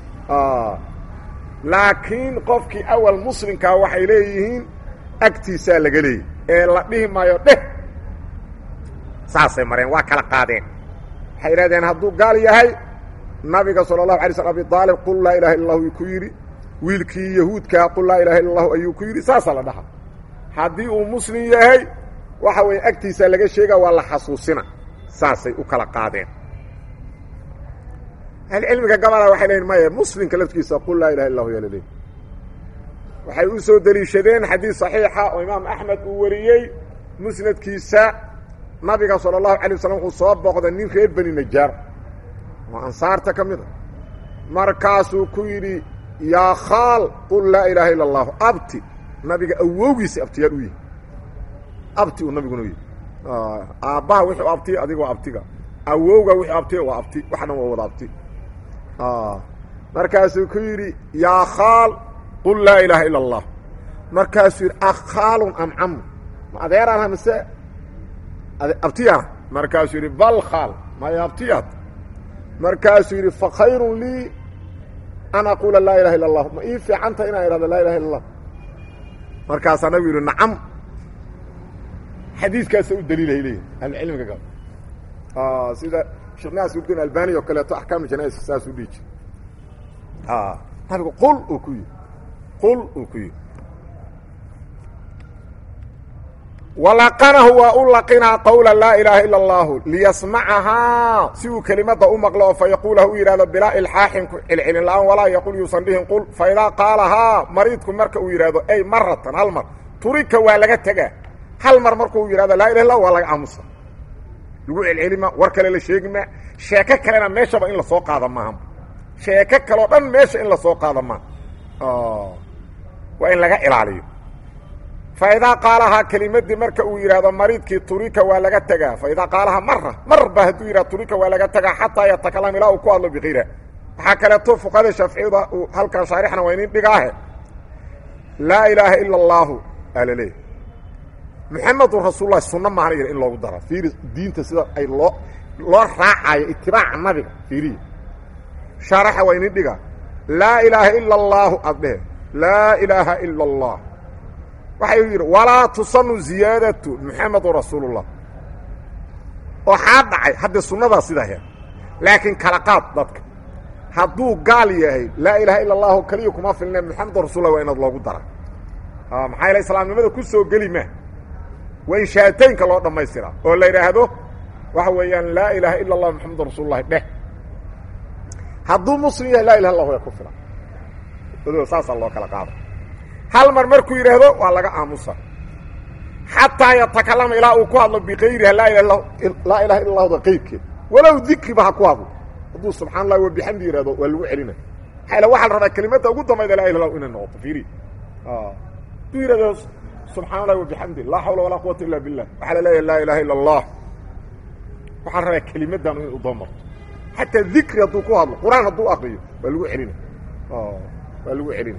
laakiin qofkii awal muslimkaa waxay leeyihiin agtiisaa laga leeyay ee la dhihi maayo dheh saasay mareen waa kala qaadeen waxay idhahdeen hadduu gaal yahay nabiga sala allahu alay slm abi aalib qul laa ilaha illa allahu ku yidhi wiilkii yahuudkaa qul laa ilaha illa allahu ayuu ku yidhi saasaa la dhaha haddii uu muslim yahay waxa weeye agtiisaa laga sheega waa la xasuusina saasay u kala qaadeen ahlicilmiga gabalaa waxay leeyiin maya muslimka laftiisa qul laa ilaha illa lahu yaa la leey waxay u soo deliishadeen xadiis saxiixa oo imaam axmed uu wariyey musnadkiisa nabiga sala allahu alay waslm wuxuu soo booqday nin reer beni najaar oo ansaarta ka mid a markaasuu ku yidhi yaa khaal qul laa ilaaha illa allahu abti nabiga awowgiisa abtiyaal u yihi abti uu nabiguna u yihi aabbaha wuxuu abti adiga waa abtiga awowga wuxuu abti waa abti wax dhan waa wada abti markaasuu ku yidhi yaa khaal qul laa ilaaha ila allah markaasuu yidhi akhaalun am camu ma adeeraanha mise abtiyaana markaasuu yidhi bal khaal maya abtiyaad markaasuu yidhi fa khayrun lii an aquula laa ilaha illa allah ma ii fiicanta inaan idhahdo laa ilaha illa allah markaasaa nabigu yidhi nacam xadiiskaasa u daliilay leeyihi ahlucilmiga gal sida sheekh naasudin albani oo kaleeto axkaamul janais saas u dhihi jir nabigu qul uu ku yidhi qul uu ku yidhi walaqanahu waa u laqinaa qawla laa ilaaha ila allahu liyasmacahaa si uu kelimadda u maqlo oo fa yaquulah u yidhahdo bilaa ilxaaxin ku celcelin la-aan walaa yaqul yuusan dhihin qul fa idaa qaalahaa mariidku marka uu yidhahdo ey maratan hal mar turika waa laga tegaa hal mar markuu yidhahdo laa ilah illah waa laga aamusa lagu celcelima war kale la sheegi maa sheeko kalena meeshaba in lasoo qaada maaha sheeko kaleo dhan meesha in lasoo qaada maaha waa in laga ilaaliyo fa idaa qaalahaa kelimadii marka uu yidhaahdo mariidkii turika waa laga tegaa fa idaa qaalahaa mara mar ba hadduu yidhahdo turika waa laga tegaa xataa yatakalam ilaa uu ku hadlo bikayriha waxaa kaleeto fuqahada shaaficiyada uu halkan shaarixna waa inin dhigaahe laa ilaaha ila allaahu alaleey muxamedun rasuululahi sunno maana yidha in loogu dara fiiri diinta sida ay loo loo raacayo itibaaca nabiga fiiriya shaaraxa waa inin dhigaa laa ilaaha ila allaahu aad dhehe laa ilaaha ila allah waxay yidhi walaa tusanu ziyaadatu muxamedun rasuulullah oo xaa dhacay haddee sunnadaa sidaa he laakiin kala qaad dadka hadduu gaal yahay laa ilaaha ila allahu keliya kuma filne muxamedun rasuullah waa inaad loogu dara maxaa yaele islaamnimada ku soo geli maa waa in shaataynka loo dhammaystiraa oo la yidhaahdo waxa weeyaan laa ilaaha ila allah muxamedun rasuululahi dheh hadduu muslim yahay laa ilaha illah waa ku filan saasaa loo kala qaada hal mar markuu yidhaahdo waa laga aamusa xataa yatakalama ilaa uu ku hadlo bikayriha laa laa ilaha illa lahda qayrkeed walow dikriba ha ku hadlo hadduu subxana allah wabixamdi yihahdo waa lagu celina maxaa ila waxaa la rabaa kelimadda ugu dambayda laa ilah inay noqoto fiiri hadduu yidhahdo subxana allahi wabixamdi laa xawla walaa quwata illa billah waxaa la leeyahay laa ilaha illa allah waxaa la rabaa kelimaddan inay udamarto xataa dikri hadduu ku hadlo qur-aan hadduu akriyo waa lagu celina waa lagu celina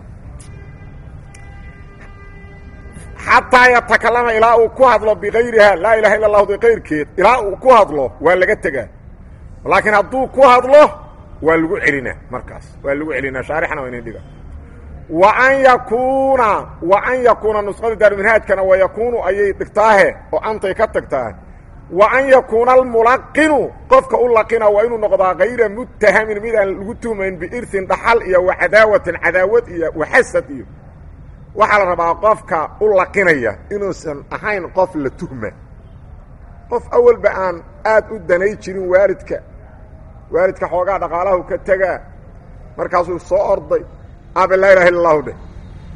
xataa yatakalama ilaa uu ku hadlo bikayriha laa ilaha illa lahda kayrkeed ilaa uu ku hadlo waa laga tegaa laakiin hadduu ku hadlo waa lagu celinaa markaas waa lagu celinaa shaarixna waa inin dhiga wa an yakuuna wa an yakuuna nusqada daaruminhaajkana wa yakuunu ayay dhigtaahe oo antay ka tagtaa wa an yakuuna almulaqinu qofka u laqina waa inuu noqdaa kayra muttahamin mid aan lagu tuhmayn biirhin dhaxal iyo wa cadaawatin cadaawad iyo waxasad iyo waxaa la rabaa qofka u laqinaya inuusan ahayn qof la tuhma qof awalba aan aad u danay jirin waalidka waalidka xoogaa dhaqaalahu ka tegaa markaasuu soo orday aabe laa ilaha illa allahu dheh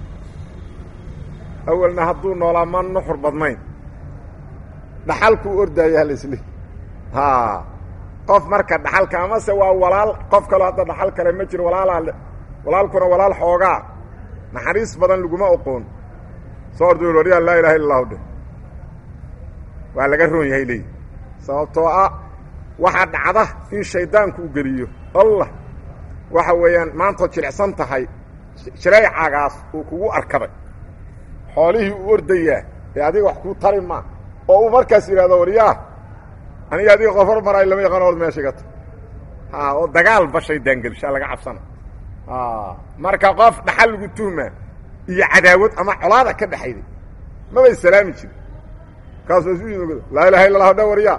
awalna hadduu noolaa ma nuxur badnayn dhaxalkuu ordaaya halaisli haa qof marka dhaxalka amase waa walaal qof kaloo hadda dhaxal kale ma jiro walaalaa walaalkuna walaal xoogaa naxariis badan laguma oqoon soo orda waryaa laa ilaha illa allahu dheh waa laga roon yahay leeyi sababtoo ah waxaa dhacda in shaydaanku u geliyo allah waxa weeyaan maantood jilicsan tahay shareecagaas uu kugu arkaday xoolihii u ordayaa ee adiga wax kuu tari maa oo uu markaas yidhahdo waryaa aniga adiga qof hor maraay lama yaqaan ord meesha gata ha oo dagaalba shaydaan gelishaa laga cabsana marka qof dhaxal lagu tuhma iyo cadaawad ama colaada ka dhexayday mabay salaami jirin kaasuu isu yimid laa ilaha illa lah dha waryaa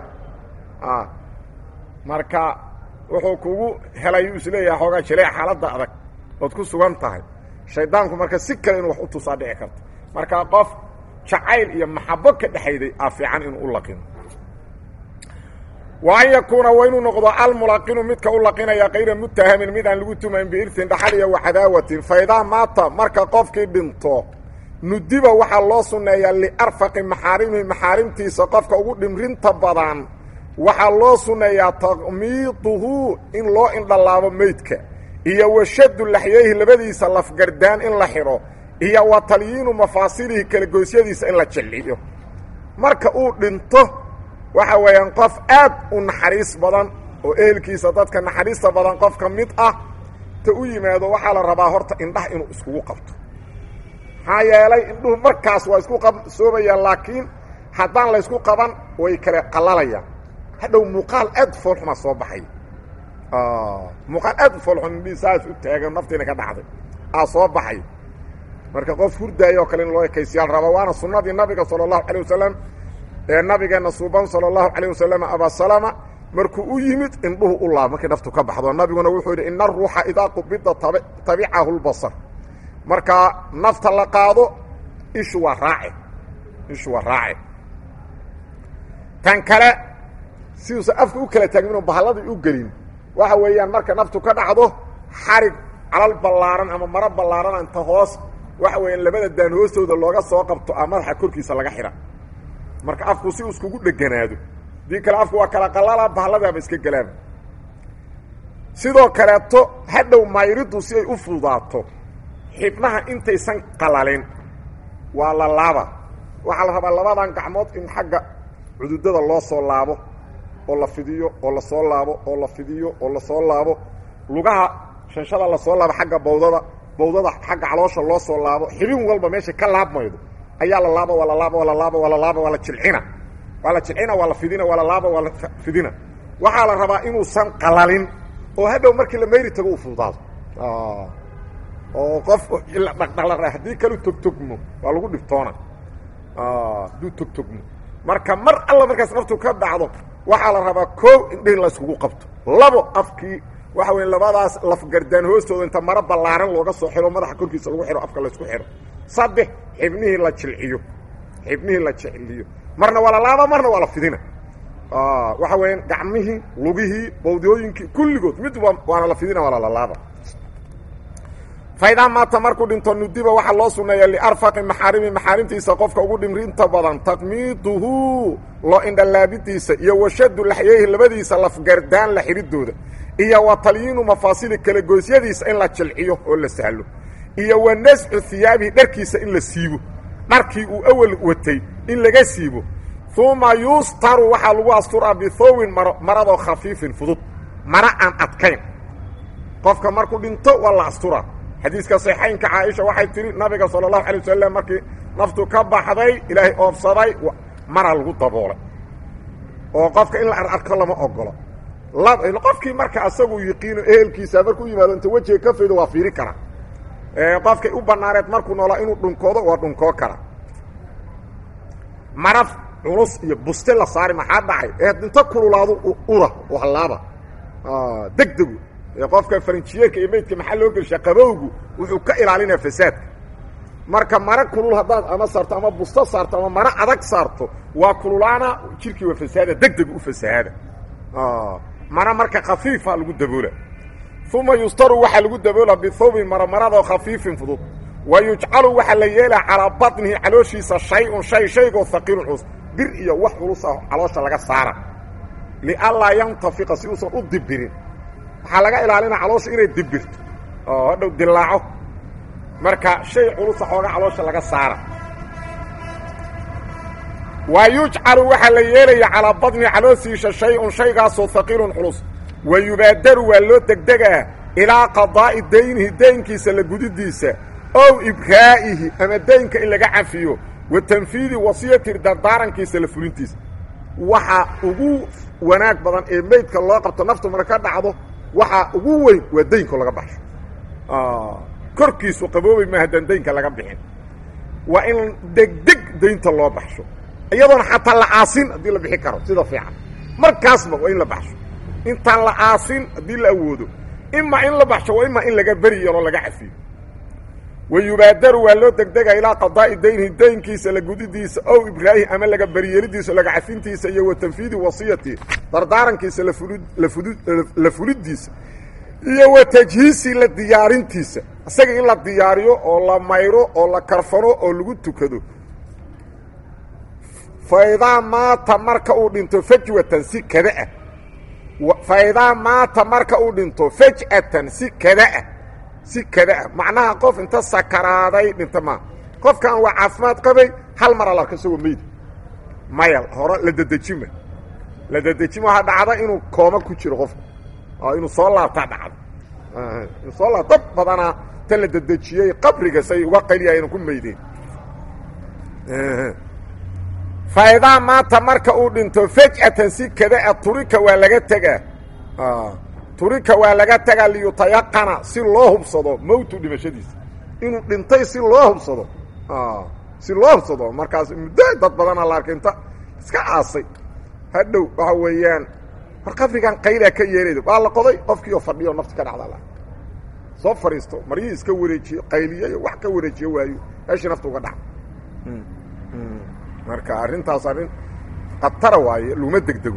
marka wuxuu kugu helay uu isleeyahay xoogaa jilee xaaladda adag ood ku sugan tahay shaydaanku marka si kale inuu wax u tusaa dhici karto marka qof jacayl iyo maxabo ka dhexayday aa fiican inuu u laqino wa an yakuuna waa inuu noqdo almulaqinu midka u laqinaya kayra muttahamin mid aan lagu tumayn biirtin dhaxal iyo waxadaawatin faidaa maata marka qofkii dhinto nudiba waxaa loo sunneeyaa liarfaqi maxaarimihi maxaarimtiisa qofka ugu dhimrinta badan waxaa loo sunneeyaa taqmiiduhu in loo indhalaabo meydka iyo washadu laxyayhi labadiisa lafgardaan in la xidho iyo wa talyiinu mafaasilihi kala goysyadiisa in la jilciyo marka uu dhinto waxa weeyaan qof aad u naxariis badan oo ehelkiisa dadka naxariista badan qof ka mid ah ta u yimaado waxaa la rabaa horta indhaha inuu iskugu qabto maxaa yeelay indhuhu markaas waa isku qabsoomayaan laakiin haddaan laysku qaban way kale qallalayaan hadhow muuqaal aad foolxuma soo baxay muuqaal aad u foolxun indhihii saas u taagan naftiina ka dhacday aa soo baxay marka qof hurdaaya oo kale in loo ekaysiyaal raba waana sunnadii nabiga sala allahu calay wasalam ee nabigeenna suuban sala allahu calayh wasalam abasalama markuu u yimid indhuhu u laab markay naftu ka baxdo nabiguna wuxuu yidhi ina aruuxa idaa qubida tabicahu lbasar markaa nafta la qaado ishu waa raace ishu waa raace tan kale siduusa afka u kala taagmin oo bahalladii u gelin waxa weeyaan marka naftu ka dhacdo xarig calal ballaaran ama maro ballaaran inta hoos waxa weeyaan labada daan hoostooda looga soo qabto a madaxa korkiisa laga xidha marka afku si uu iskugu dheganaado dii kale afku waa kala qalala bahalladaaba iska gelaan sidoo kaleeto hadhow mayriddu si ay u fududaato xibnaha intaysan qalalin waa la laaba waxaa la rabaa labadan gacmood in xagga cududada loo soo laabo oo la fidiyo oo lasoo laabo oo la fidiyo oo lasoo laabo lugaha shanshada lasoo laabo xagga bawdada bawdada xagga caloosha loo soo laabo xibin walba meeshay ka laabmaydo ayaa la laaba waa la laaba waa la laaba waa la laaba waa la jilcina waa la jilcina waa la fidina waa la laaba waa la fidina waxaa la rabaa inuusan qalalin oo hadhow markii la mayri tago uu fududaado oo qof dhaqdhaqla haddii kalu togtogmo waa lagu dhibtoona hadduu togtogmo marka mar alla markaas naftu ka dhacdo waxaa la rabaa koo indhihin la iskugu qabto labo afkii waxa weya labadaas lafgardaan hoostooda inta maro ballaaran looga soo xiro madaxa korkiisa lagu xiro afka laysku xiro saddex xibnihii la jilciyo xibnihii la jicliyo marna waa la laaba marna waa la fidina waxa weeyaan gacmihii lugihii bawdiyooyinkii kulligood mid waana la fidina waa lalalaaba faydaa maata markuu dhinto nudiba waxaa loo sunneeya liarfaqi maxaarimi maxaarimtiisa qofka ugu dhimrinta badan taqmiiduhu loo indhalaabidiisa iyo washadu laxyeyhi labadiisa lafgardaan la xidhidooda iyo wa talyiinu mafaasili kala goosyadiisa in la jilciyo oo la sahlo iyo wa nascu hiyaabihi dharkiisa in la siibo dharkii uu awal watay in laga siibo uma yustaru waxaa lagu asturaa bithowin maro maradoo khafiifin fudud mara aan adkayn qofka markuu dhinto waa la asturaa xadiiska saxaynka caaisha waxay tihi nabiga sala allahu alay wasalam markii naftu ka baxday ilaahay oofsaday mara lagu daboolay oo qofka in la ararko lama ogolo qofkii marka asagu yiqiino ehelkiisa markuu yimaado inta wejiga ka faydo waa fiiri kara qofkay u banaaneed markuu noolaa inuu dhunkoodo waa dhunkoo kara maraf culus iyo buste la saari maxaa dhacay ee inta kululaadu ura oo hallaaba degdegu ee qofka farinjiyeerka iyo meydka maxaa loo gelshaa qabowgu wuxuu ka ilaalinaya fasaadka marka mara kulul haddaad ama saarto ama busto saarto ama maro adag saarto waa kululaana jirkii waa fasaada degdegu u fasahaada mara marka khafiifa lagu daboola uma yustaru waxaa lagu daboola bithawbin maramarado khafiifin fudud wa yujcalu waxaa la yeelaa calaa batnihi calooshiisa shay-un shay shaygoo haqiilun culus bir iyo wax culus ah caloosha laga saara lianlaa yantafiqa si uusan u dibirin waxaa laga ilaalina caloosha inay dibirto oo hadhow dilaaco marka shay culusa xooga caloosha laga saara wa yujcalu waxaa la yeelaya calaa badni calooshiisa shay-un shaygaasoo haqiilun culus wa yubaadaru waa loo degdegaa ilaa qadaa'i daynihi daynkiisa la gudidiisa ow ibraa'ihi ama daynka in laga cafiyo wa tanfiidi wasiyati dardaarankiisa la fulintiisa waxa ugu wanaag badan ee meydka loo qabto naftu marka ka dhacdo waxaa ugu weyn waa daynko laga baxsho korkiisu qaboobay ma haddaan daynka laga bixin waa in degdeg daynta loo baxsho iyadoona xataa la aasin haddii la bixi karo sida fiican markaasba waa in la baxsho intaan la aasin haddii la awoodo imaa in la baxsho waa imaa in laga beri yaroo laga cafiyo wa yubaadaru waa loo degdega ilaa qadaa'i daynihi daynkiisa la gudidiisa ow ibraahi ama laga beriyeelidiisa laga cafintiisa iyo wa tanfiidi wasiyati dardaarankiisa la fulidiisa iyo wa tajhiisi la diyaarintiisa isaga in la diyaariyo oo la mayro oo la karfano oo lagu tukado faidaa maata marka uu dhinto fajwatan si kadaah faidaa maata marka uu dhinto faj'atan si kadaah si kadaah macnaha qof inta sakaraaday dhinta maa qofkan waa caafimaad qabay hal mar alarka isagoo meyda maya hore la dedejima la dedejin waxaa dhacda inuu kooma ku jiro qofka inuu soo laabtaa dhacda inuu soo laab dad badanaa ta la dedejiyey qabriga say uga qayliyayna ku meydeen faidaa maanta marka uu dhinto fej'atan si kada a turika waa laga tegaa turika waa laga tegaa liyutayaqana si loo hubsado mowtu dhimashadiisa inuu dhintay si loo hubsado si loo hubsado markaas muddo dad badana la arkay inta iska aasay hadhow waxa weeyaan war qabrigan qaylaa ka yeerayda waa la qoday qofkiioo fadhiyo nafti ka dhacda la soo fadhiisto maryihii iska wareejiyo qayliyayo wax ka wareejiyo waayo meeshii nafta uga dhaca marka arrintaas arrin khatara waaye laguma degdego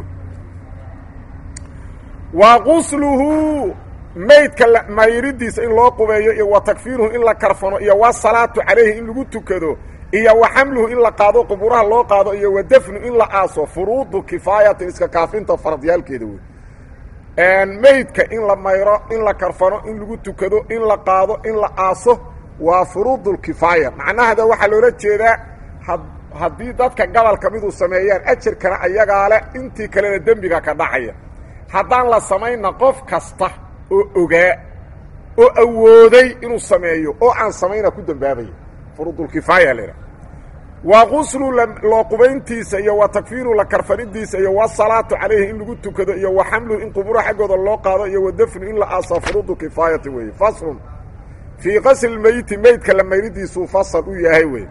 wa qusluhu maydka mayridiisa in loo qubeeyo iyo wa takfiiruhu in la karfano iyo wa salaatu calayhi in lagu tukado iyo wa xamluhu in la qaado quburaha loo qaado iyo wa dafnu in la aaso furuudu kifaayatin iska kaafinta faradyaalkeeda wey maydka in la mayro in la karfano in lagu tukado in la qaado in la aaso waa furuudulkifaaya macnahada waxaa loola jeedaa haddii dadka gobolka miduu sameeyaan ajarkana ayagaa leh intii kalena dembiga ka dhacaya haddaan la samayna qof kasta oo ogaa oo awooday inuu sameeyo oo aan samayna ku dambaabaya furuudulkifaaya la idhaha waa quslu loo qubayntiisa iyo wa takfiiru la karfanidiisa iyo wasalaatu calayhi in lagu tukado iyo wa xamluhu in quburo xaggooda loo qaado iyo wa dafnu in la aasaa furuudu kifaayati weeye faslun fii qasli meyti meydka la mayridiisuu fasal u yahay wey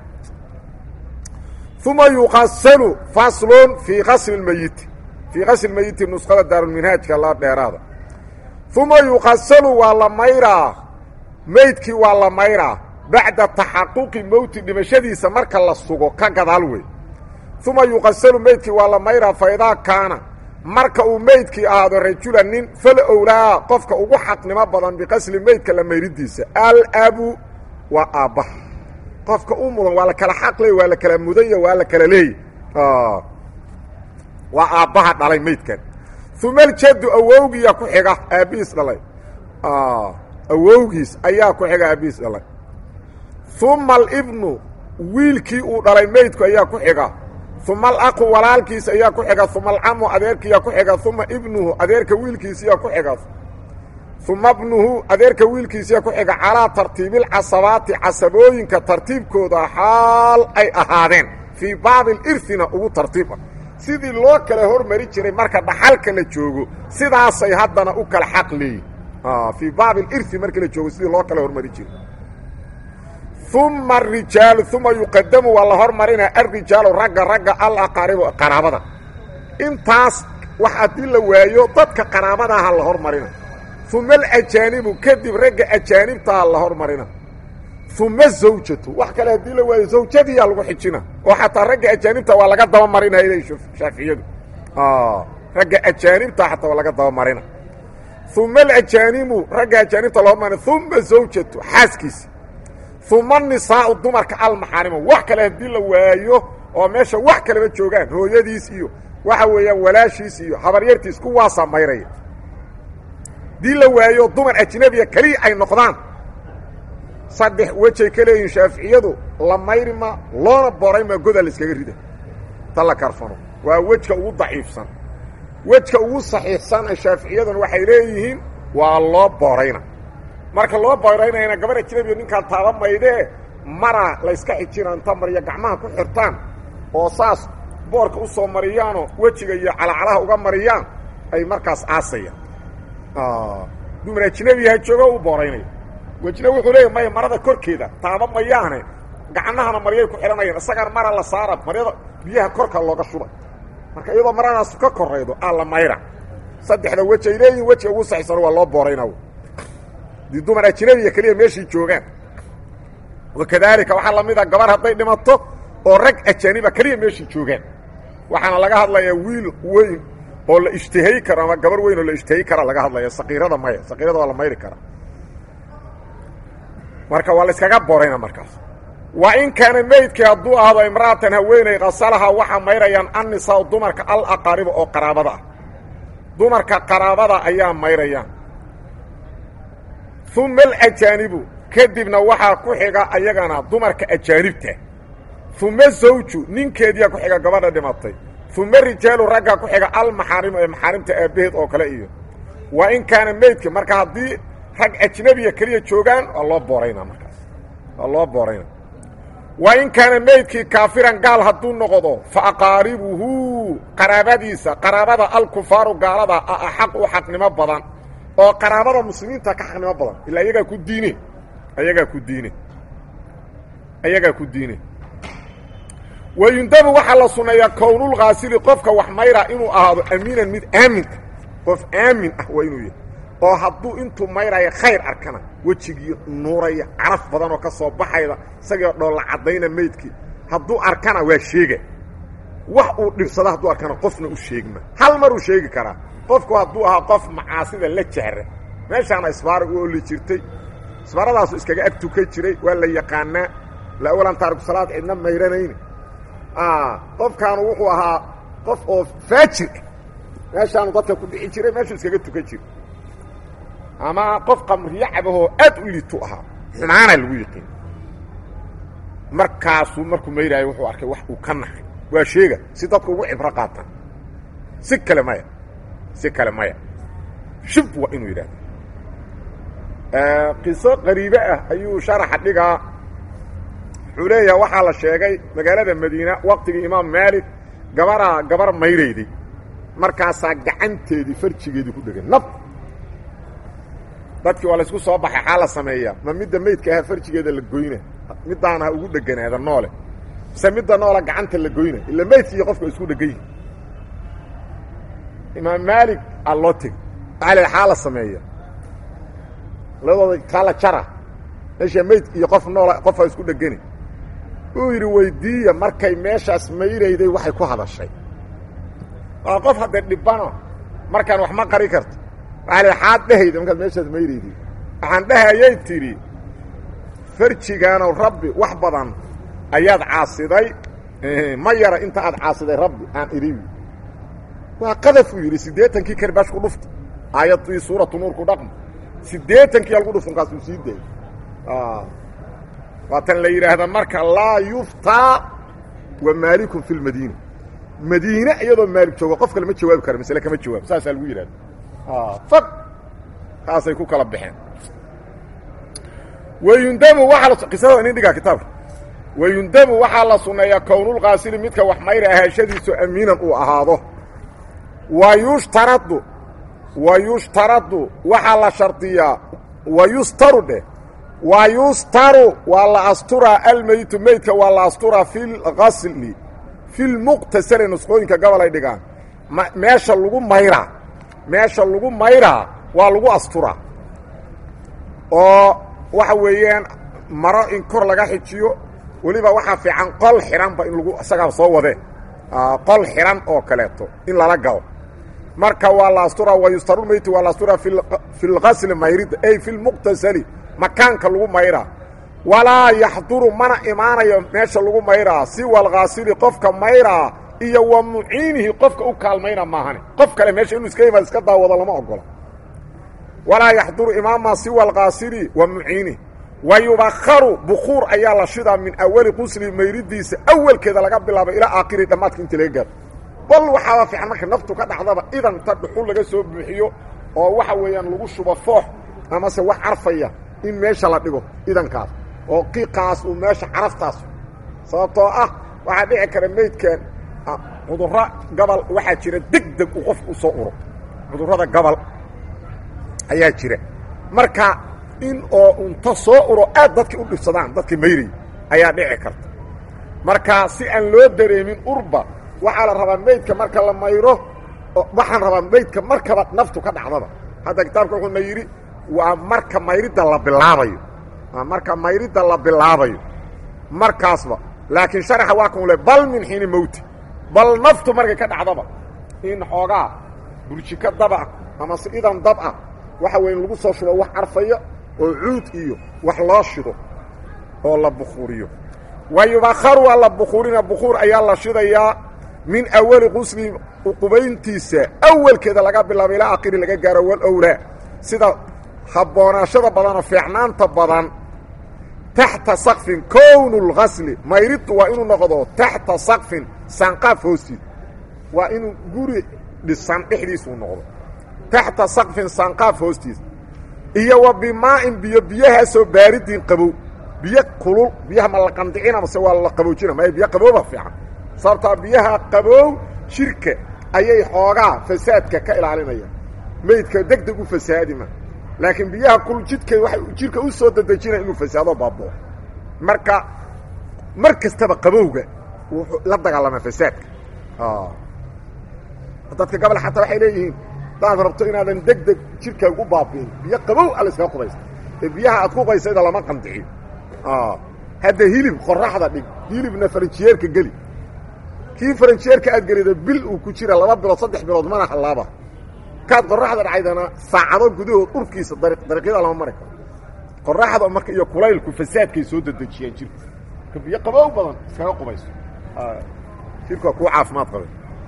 uma yuqasalu faslun fii qasli meyiti fii qasli meyiti nusqada daarulminhaajka la dheeraada uma yuqasalu waa la mayraa meydkii waa la mayraa bacda taxaquqi mowti dhimashadiisa marka la sugo ka gadaal wey uma yuqasalu meydkii waa la mayraa faidaa kaana marka uu meydkii ahaado rajula nin fal owlaa qofka ugu xaqnimo badan biqasli meydka la mayridiisa alabu waa aabbaha qofka u mudan waa la kala xaq leey waa la kala mudanya waa la kala leey waa aabbaha dhalay meydkan uma aljaddu awowgiiyaa ku xiga aabbihiis dhalay awowgiis ayaa ku xiga aabbihiis dhalay uma alibnu wiilkii uu dhalay meydku ayaa ku xiga uma alaqu walaalkiis ayaa ku xiga uma alcamu adeerkiiyaa ku xiga uma ibnuhu adeerka wiilkiisiyaa ku xiga uma bnuhu adeerka wiilkiisiyaa ku xiga calaa tartiibilcasabaati casabooyinka tartiibkooda xaal ay ahaadeen fii baabi lirhina ugu tartiib ah sidii loo kala hormari jiray marka dhaxalka la joogo sidaasay haddana u kala xaq leeyihin fii baabi lirhi markii la joogo sidii loo kala hormari jiray uma arijaalu uma yuqadamu waa la hormarinaa alrijaalu ragga ragga alaqaaribu qaraabada intaas wax haddii la waayo dadka qaraabadaha la hormarina uma alajaanibu kadib ragga ajaanibtaa la hormarina uma zawjatu wax kale haddii la waayo zawjadiyaa lagu xijina oo xataa ragga ajaanibta waa laga dabamarinaya ilay shaaficiyadu ragga ajaanibta xataa waa laga dabamarina uma alajaanibu ragga ajaanibta la hormarina uma zawjatu xaaskiisa uma nisaau dumarka almaxaarima wax kale haddii la waayo oo meesha wax kaleba joogaan hooyadiis iyo waxa weeyaan walaashiis iyo habaryartiis kuwaasaa mayraya haddii la waayo dumar ajnabiya keliya ay noqdaan saddex wejay ka leeyihin shaaficiyadu la mayrima loona borayma goda la iskaga rida ta la karfano waa wejka ugu daciifsan wejka ugu saxiixsan ee shaaficiyaduna waxay leeyihiin waa loo borayna marka loo boraynayana gabar ajnabiya ninkaan taaba maydee mara layska xijina inta mariya gacmaha ku xirtaan oo saas boorka u soo mariyaanoo wejiga iyo calacalaha uga mariyaan ay markaas aasayaan dumar ajnabiyaha joogo u booraynaya wejna wuxuu leeya maya marada korkeeda taaba mayaane gacnahana maryay ku xidhanayaan isagaan mara la saara maryada biyaha korka looga shubay marka iyadoo maradaas ka koraydo aa la mayra saddexda wej ay leeyihin wejiga ugu saxiisan waa loo boorayna dii dumar ajnabiya keliya meeshii joogaan wakadaalika waxaa lamid a gabar hadday dhimato oo rag ajaaniba keliya meeshii joogaan waxaana laga hadlayaa wiil weyn oo la ishtihay karo ama gabar weyn oo la ishtihay kara laga hadlaya saqiirada maya saqiirada waa la mayri karaa marka waa la iskaga borayna markaas wa in kaana meydkii hadduu ahdo imra'atan haweeney qasalaha waxaa mayrayaan annisaa dumarka alaqaariba oo qaraabada ah dumarka qaraabada ayaa mayrayaan uma alajaanibu kadibna waxaa ku xiga ayagana dumarka ajaanibta uma zawju ninkeediyaa ku xiga gabadha dhimatay uma rijaalu ragga ku xiga almaxaarimu ee maxaarimta aabbaheed oo kale iyo wa in kaana meydka marka haddii rag ajnabiya keliya joogaan waa loo booraynaa markaas waa loo boorayna wa in kaana meydkii kaafiran gaal hadduu noqdo fa aqaaribuhu qaraabadiisa qaraabada alkufaaru gaalada a axaq u xaqnimo badan oo qaraabada muslimiinta ka xaqnimo badan ilaa ayagaa ku diine ayagaa ku diine ayagaa ku diine wayundabu waxaa la sunneeyaa kownulkhaasili qofka wax mayra inuu ahaado amiinan mid aamin ah qof aamin ah waa inuu yahay oo hadduu intuu mayraya khayr arkana wejigii nuuraya caraf badan oo ka soo baxayda isagii dhoolla caddayna meydkii hadduu arkana waa sheega wax uu dhibsada hadduu arkana qofna u sheegma hal maruu sheegi karaa qofku hadduu ahaa qof macaasida la jahra meeshaana isbaara u oli jirtay isbaaradaasu iskaga ag tukan jiray waa la yaqaanaa laawalan taariku salaad cidna mayranayni qofkaanu wuxuu ahaa qof oo faajir ah meeshaanu dadka ku dhixi jiray meeshuu iskaga tukan jiray ama qof qamriyo cabahoo aad u liitu ahaa xumaana lagu yiqiin markaasuu markuu mayraayo wuxuu arkay wax uu ka naxay waa sheega si dadku ugu cibro qaataan si kale maya si kale maya shib waa inuu yidhahdo qiso qariibe ah ayuu sharaxa dhigaa wuxuu leeyaha waxaa la sheegay magaalada madiina waqtigii imaam maalik gabaraa gabar mayrayday markaasaa gacanteedii farjigeedii ku dhegan nab dadkii waa laysku soo baxay xaa la sameeyaa ma midda meydka ahaa farjigeeda la goyna middaana ha ugu dheganaada noole mise midda noola gacanta la goyna ila meydki iyo qofka isku dhegan yihi imaam maalik aa loo tegey waxaa la xaa la sameeya labadooda kaa la jara meesha meyd iyo qof noola qofaa isku dhegani uu yidhi weydiiya markay meeshaas mayrayday waxay ku hadashay waa qof haddee dhibano markaan wax ma qari karto waxaa la xaad dhehayda markaad meeshaas mayrayday waxaan dhehayay tidhi farjigaanow rabbi wax badan ayaad caasiday ma yara inta aad caasiday rabbi aan idhi waa qadafuu yidhi siddeetankii karbaash ku dhufta aayaddii suuratu nuur ku dhaqma siddeetankii algu dhufta markaasuu sii daayay waatan la yidhaahda marka laa yuftaa wa maalikun fi lmadiina madiine iyadoo maalik joogo qof kale ma jawaabi kara masle kama jawaab saasaa lagu yidhahda fag taasay ku kala baxeen wayundabu waaa qisada inin dhigaa kitaabka wayundabu waxaa la sunneeyaa kownulkaasili midka wax mayra ahaashadiisu amiinan uu ahaado wa yushtaradu wa yushtaradu waxaa la shardiyaa wa yustaru dheh wa yustaru waa la asturaa almeytu meydka waa la asturaa fi lgasli fi lmuqtasali nusqooyinka gobol ay dhigaan meesha lagu mayraa meesha lagu mayraa waa lagu asturaa oo waxa weeyaan maro in kor laga xijiyo weliba waxaa fiican qol xihanba in lagu isagaa soo wadee qol xihan oo kaleeto in lala galo marka waa la asturaa wa yustarulmeyti waa la asturaa fi lgasli mayridda ay fi lmuqtasali makaanka lagu mayraa walaa yaxduru mana imaanayo meesha lagu mayraa siwa alkhaasili qofka mayraa iyo wa muciinihi qofka u kaalmayna maahane qof kale meesha inuu iska yimaad iska daawado lama ogola walaa yaxduru imaama siwa alkhaasili wa muciinihi wa yubakaru bukuur ayaa la shidaa min awali qusli mayridiisa awalkeeda laga bilaabo ilaa aakhiri dhammaadka inta laga gaaro bal waxaaba fiican marka naftu ka dhacdaba idan ta dhuxul laga soo buuxiyo oo waxa weeyaan lagu shubo foox amase wax carfaya in meesha la dhigo idankaas oo qiiqaas uu meesha caraftaas sababtoo ah waxaa dhici kara meydkan cudurro gabal waxaa jira deg deg uu qofku u soo uro cudurrada gabal ayaa jira marka in oo unta soo uro aad dadkii u dhibsadaan dadkii mayraya ayaa dhici karta marka si aan loo dareemin urba waxaa la rabaa meydka marka la mayro waxaan rabaa meydka markaba naftu ka dhacdaba hadda kitaabka wuxuuna yidhi waa marka mayridda la bilaabayo marka mayridda la bilaabayo markaasba laakiin sharaxa waa kan le bal min xiini mowti bal naftu markay ka dhacdaba in xoogaa burjiko dabah ama si idan dab ah waxa weya in lagu soo shubo wax carfaya oo cuud iyo wax loo shido oo la bukuuriyo wa yubakaru waa la bukuurina bukuur ayaa la shidayaa min awali qusli qubayntiisa awalkeeda laga bilaabo ilaa akhiri laga gaaro walowlaa sida habboonaashada badanoo fiicnaanta badan taxta sakfin kownu lgasli mayridtu waa inuu noqdo taxta sakfin sanqaaf hoostiid waa inuu guri dhisan dhexdiisuu noqdo taxta saqfin sanqaaf hoostiisa iyo wa bimaa'in biyo biyahaasoo baaridin qabow biyo kulul biyaha ma la qandicina mase waa la qaboojina maya biyo qabooba fiican sababtaa biyaha qabow jirka ayay xoogaa fasaadka ka ilaalinayaan meydka deg deg u fasaadima laakiin biyaha kulul jidka waxay jirka u soo dadejinaya inuu fasaado baaboo marka mar kastaba qabowga wuxuu la dagaalamaa fasaadka dadka gabal xataa waxay leeyihiin hadaad rabto inaadan deg deg jirkaaga u baabi'in biyo qabow alla iskaga qubaysta ee biyaha aad ku qaysayda lama qandiciyo hadda hilib qoraxda dhig hilibna faranjiyeerka geli kii faranjiyeerka aad gelida bil uu ku jira laba bilood saddex bilood mana hallaaba kaad qoraxda dhacaydana saacado gudahood dhurkiisa dariiqyada lama mari karo qoraxda marka iyo kulaylku fasaadkay soo dedejiyaan jirka ka biyo qabow badan iskaga qubayso jirka waa kuu caafimaad qabe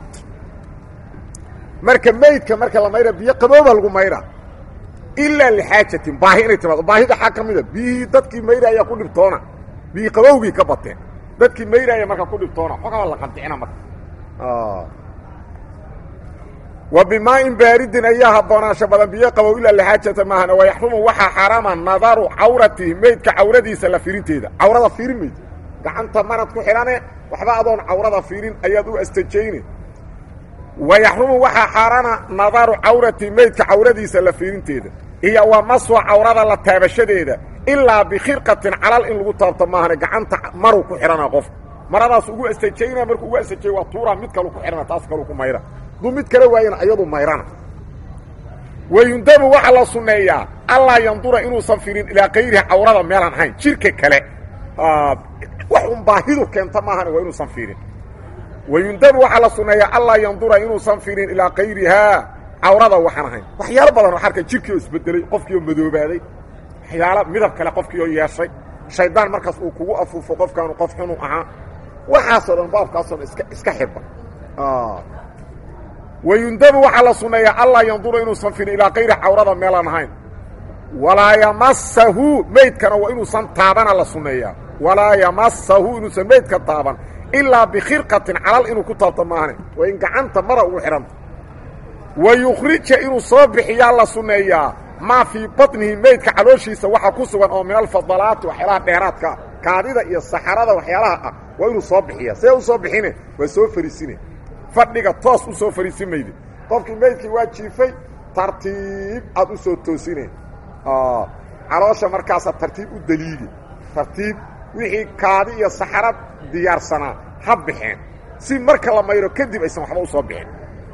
marka meydka marka la mayra biyo qabooba lagu mayra ilaa lixaajatin baahi inay timaado baahida xaa ka mida biyihii dadkii mayraaya ku dhibtoona biyii qabowgii ka bateen dadkii mayraaya marka ku dhibtoona xogaba la qandicina marka wa bimaa'in baaridin ayaa habboonaasho badan biyo qabow ilaa lixaajata maahana wayaxrumu waxaa xaaraama nadaru cawratihi meydka cawradiisa la firinteeda cawrada fiirin mayd gacanta marad ku xidhane waxba adoon cawrada fiirin ayaad u astajayne wayaxrumu waxaa xaaraana nadaru cawrati meydka cawradiisa la fiirinteeda iyo wa maswa cawrada la taabashadeeda ilaa bikhirqatin calal in lagu taabto maahane gacanta maruu ku xidhana qof maradaas ugu astajayna markuu ugu astajay waa tuura mid kalu ku xidhana taas kalu ku mayra duu mid kale waayana ayadu mayrana wayundabu waxaa la sunneeyaa allaa yandura inuusan fiirin ilaa kayrihi cawrada meelaan ahayn jirka kale wax un baahidu keenta maahane waa inuusan fiirin wayundabu waxaa la sunneeyaa allaa yandura inuusan fiirin ilaa kayrihaa cawrada waxaan ahayn waxyaalo badan oo arka jirkii oo isbedelay qofkii oo madoobaaday waxyaalo midab kale qofkii oo yeeshay shaydaan markaas uu kugu afuufo qofkaanu qof xunu ahaa waxaasoo dhan baabkaasoo dhan iska iska xirba wayundabu waxaa la sunneeyaa allaa yandura inuusan fiirin ilaa kayri cawrada meelaan ahayn walaa yamasahu meydkana waa inuusan taabana la sunneeyaa walaa yamasahu inuusan meydka taaban ilaa bikhirqatin calal inuu ku taabto maahane waa in gacanta mara ugu xidhanta wa yukhrija inuu soo bixiyaa la sunneeyaa maa fii batnihi meydka calooshiisa waxaa ku sugan oo min alfadalaati waxyaalaha dheeraadka kaadida iyo saxarada waxyaalaha ah waa inuu soo bixiya see u soo bixine waa soo fariisine fadhiga toos u soo fariisin mayde qofkii meydkii waa jiifay tartiib aad u soo toosine caloosha markaasa tartiib u daliigi tartiib wixii kaadi iyo saxara diyaarsanaa ha baxeen si marka la mayro kadib aysan waxba u soo bixin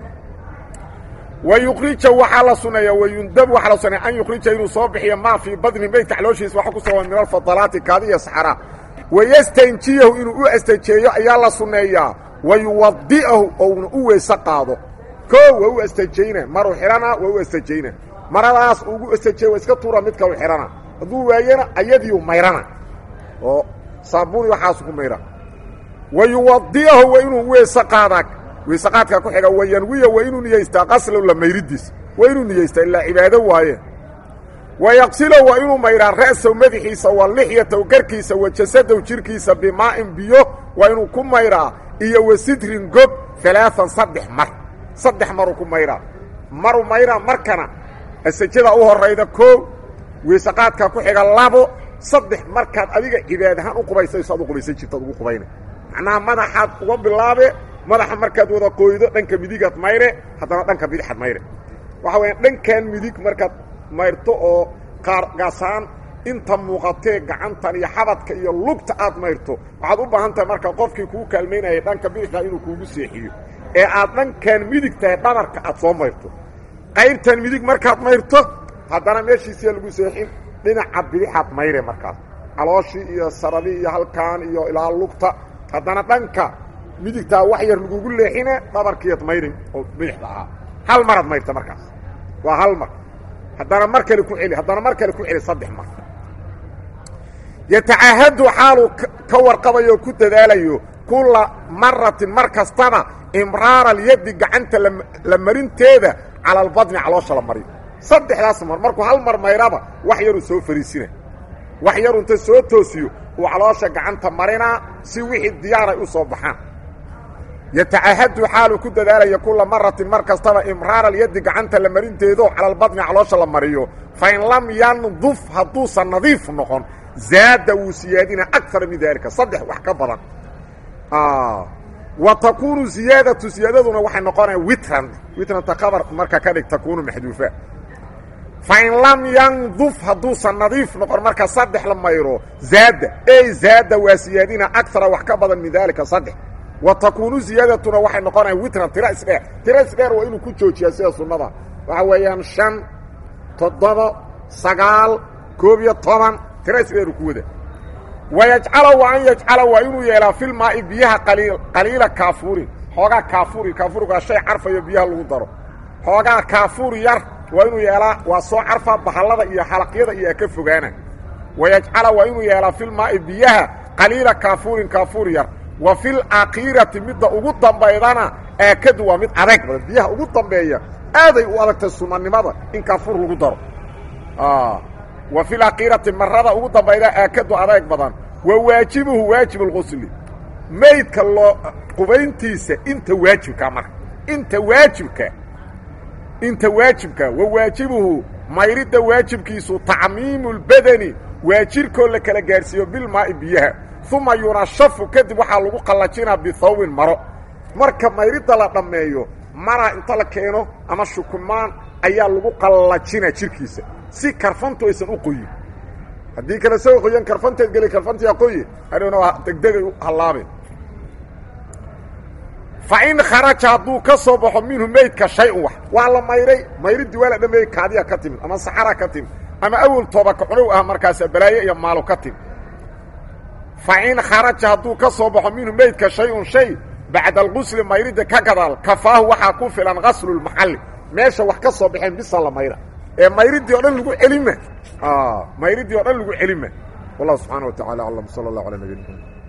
wa yukrija waxaa la suneeya wayundabu waxaa la suneeya an yukhrija inuu soo bixiyo maa fii badni meydka calooshiisa waxa ku sugan min alfadalaati kaadi iyo saxara wayastanjiyahu inuu u astajeeyo ayaa la sunneeyaa wa yuwadi'ahu ouna u weyse qaado koo waa u astajayna maruu xidhana waa u astajayna maradaas ugu astajeey waa iska tuura mid kalu xidhana hadduu waayana ayadiiu mayrana oo saabuuni waxaasu ku mayra wa yuwadi'ahu waa inuu weyse qaadaa weyse qaadkaa ku xiga wayanwiya waa inuu niyaystaa qaslow la mayridiis waa inuu niyaystaa ilaa cibaado waaye wa yaqsilow waa inuu mayraa ra'sow madaxiisa wa lixyatow garkiisa wa jasadow jirkiisa bimaa'in biyo waa inuu ku mayraa iyo wa sidrin gob alaaan saddex mar saddex maruu ku mayraa maru mayraa markana asajada u horayda koo weyse qaadkaa ku xiga labo saddex markaad adiga cibaadahaan u qubaysayso ad u qubaysan jirtaad ugu qubayna macnaha madaxaad uga bilaabe madaxa markaad wada qoydo dhanka midigaad mayre haddana dhanka bidixaad mayre waxa weya dhankan midig markaad mayrto oo qaargaasaan inta muuqatee gacantan iyo xabadka iyo lugta aad mayrto waxaad u baahan tahay marka qofkii kuu kaalmaynayay dhanka bidixda inuu kuugu seexiyo ee aad dhankan midig tahay dhabarka aad soo mayrto qaybtan midig markaad mayrto haddana meeshiisiya lagu seexin dhinaca bidixaad mayre markaas calooshii iyo saradii iyo halkaan iyo ilaa lugta haddana dhanka midigtaa wax yar lagugu leexine dhabarkiiad mayrin oo bidixda ahaa hal maraad mayrta markaas waa hal mar haddana mar kale ku celi haddana mar kale ku celi saddex mar yatacaahadu xaaluu ka warqabayo ku dadaalayo kulla maratin mar kastaba imraara alyaddi gacanta la marinteeda cala albadni caloosha la mariyo saddexdaas mar markuu hal mar mayraba wax yaruu soo fariisina wax yaru inta soo toosiyo uu caloosha gacanta marinaa si wixii diyaaray u soo baxaan yatacahadu xaaluu ku dadaalaya kula maratin mar kastaba imraar alyadi gacanta la marinteedo cala albadni caloosha la mariyo fain lam yanduf hadduusan nadiif noqon zaada wuu siyaadina akara min daalika saddex wax ka badan wa takuunu ziyaadatu ziyaadaduna waxay noqonaya witran witranta kabar marka ka dhig takuunu maxduufa fain lam yanduf hadduusan nadiif noqon marka saddex la mayro zaada ey zaada waa siyaadina akara wax ka badan min daalika saddex wa takuunu ziyaadatuna waxay noqonaya witran tira isdheer tira isdheer waa inuu ku joojiyaa sida sunnada waxa weeyaan shan toddoba sagaal koob iyo toban tira isdheeru ku wada wayajcala wa an yajcala waa inuu yeelaa filmaa'i biyaha qaliil qaliila kaafuurin xoogaa kaafuri kaafurigaa shay carfayo biyaha lagu daro xoogaa kaafuur yar waa inuu yeelaa waa soo carfa bahallada iyo xalaqyada iyo ka fogaana wayajcala waa inuu yeelaa filmaa'i biyaha qaliila kaafuurin kaafuur yar wa fil aakhirati midda ugu dambaydana aakadu waa mid adeeg badan biyaha ugu dambeeya aaday u adagtay sunanimada in kaafuur lagu daro wa fil aakhirati marada ugu dambayda aakadu adeeg badan wa waajibuhu waajib اlqusli maydka loo qubayntiisa inta waajibka marka inta waajibka inta waajibka wa waajibuhu mayridda waajibkiisu tacmiimu اlbadani waa jirkoo la kala gaadhsiiyo bilmaa'i biyaha uma yunashafu kadib waxaa lagu qallajinaa bihawbin maro marka mayridda la dhammeeyo maraa inta la keeno ama shukumaan ayaa lagu qallajinaa jirkiisa si karfantu aysan u qoyin haddii kale sao qoyan karfanteed geli karfantiyaa qoye hadhowna waa degdegay u hallaabeen fa in kharaja hadduu ka soo baxo minhu meydka shay-un wax waa la mayray mayriddii waa la dhameeyey kaadiya ka timid ama saxara ka timid ama awel toobaka cunow ah markaasa balaayo iyo maalo ka timid fa in kharaja hadduu ka soo baxo minhu meydka shay-un shay bacda alqusli mayridda ka gadaal kafaahu waxaa ku filan gaslulmaxalli meesha wax ka soo baxeen bisa la mayra ee mayriddii o dhan lagu celima mayriddii o dhan lagu celima wallahu subxaana wa tacala aclam sala allah ala nabiyina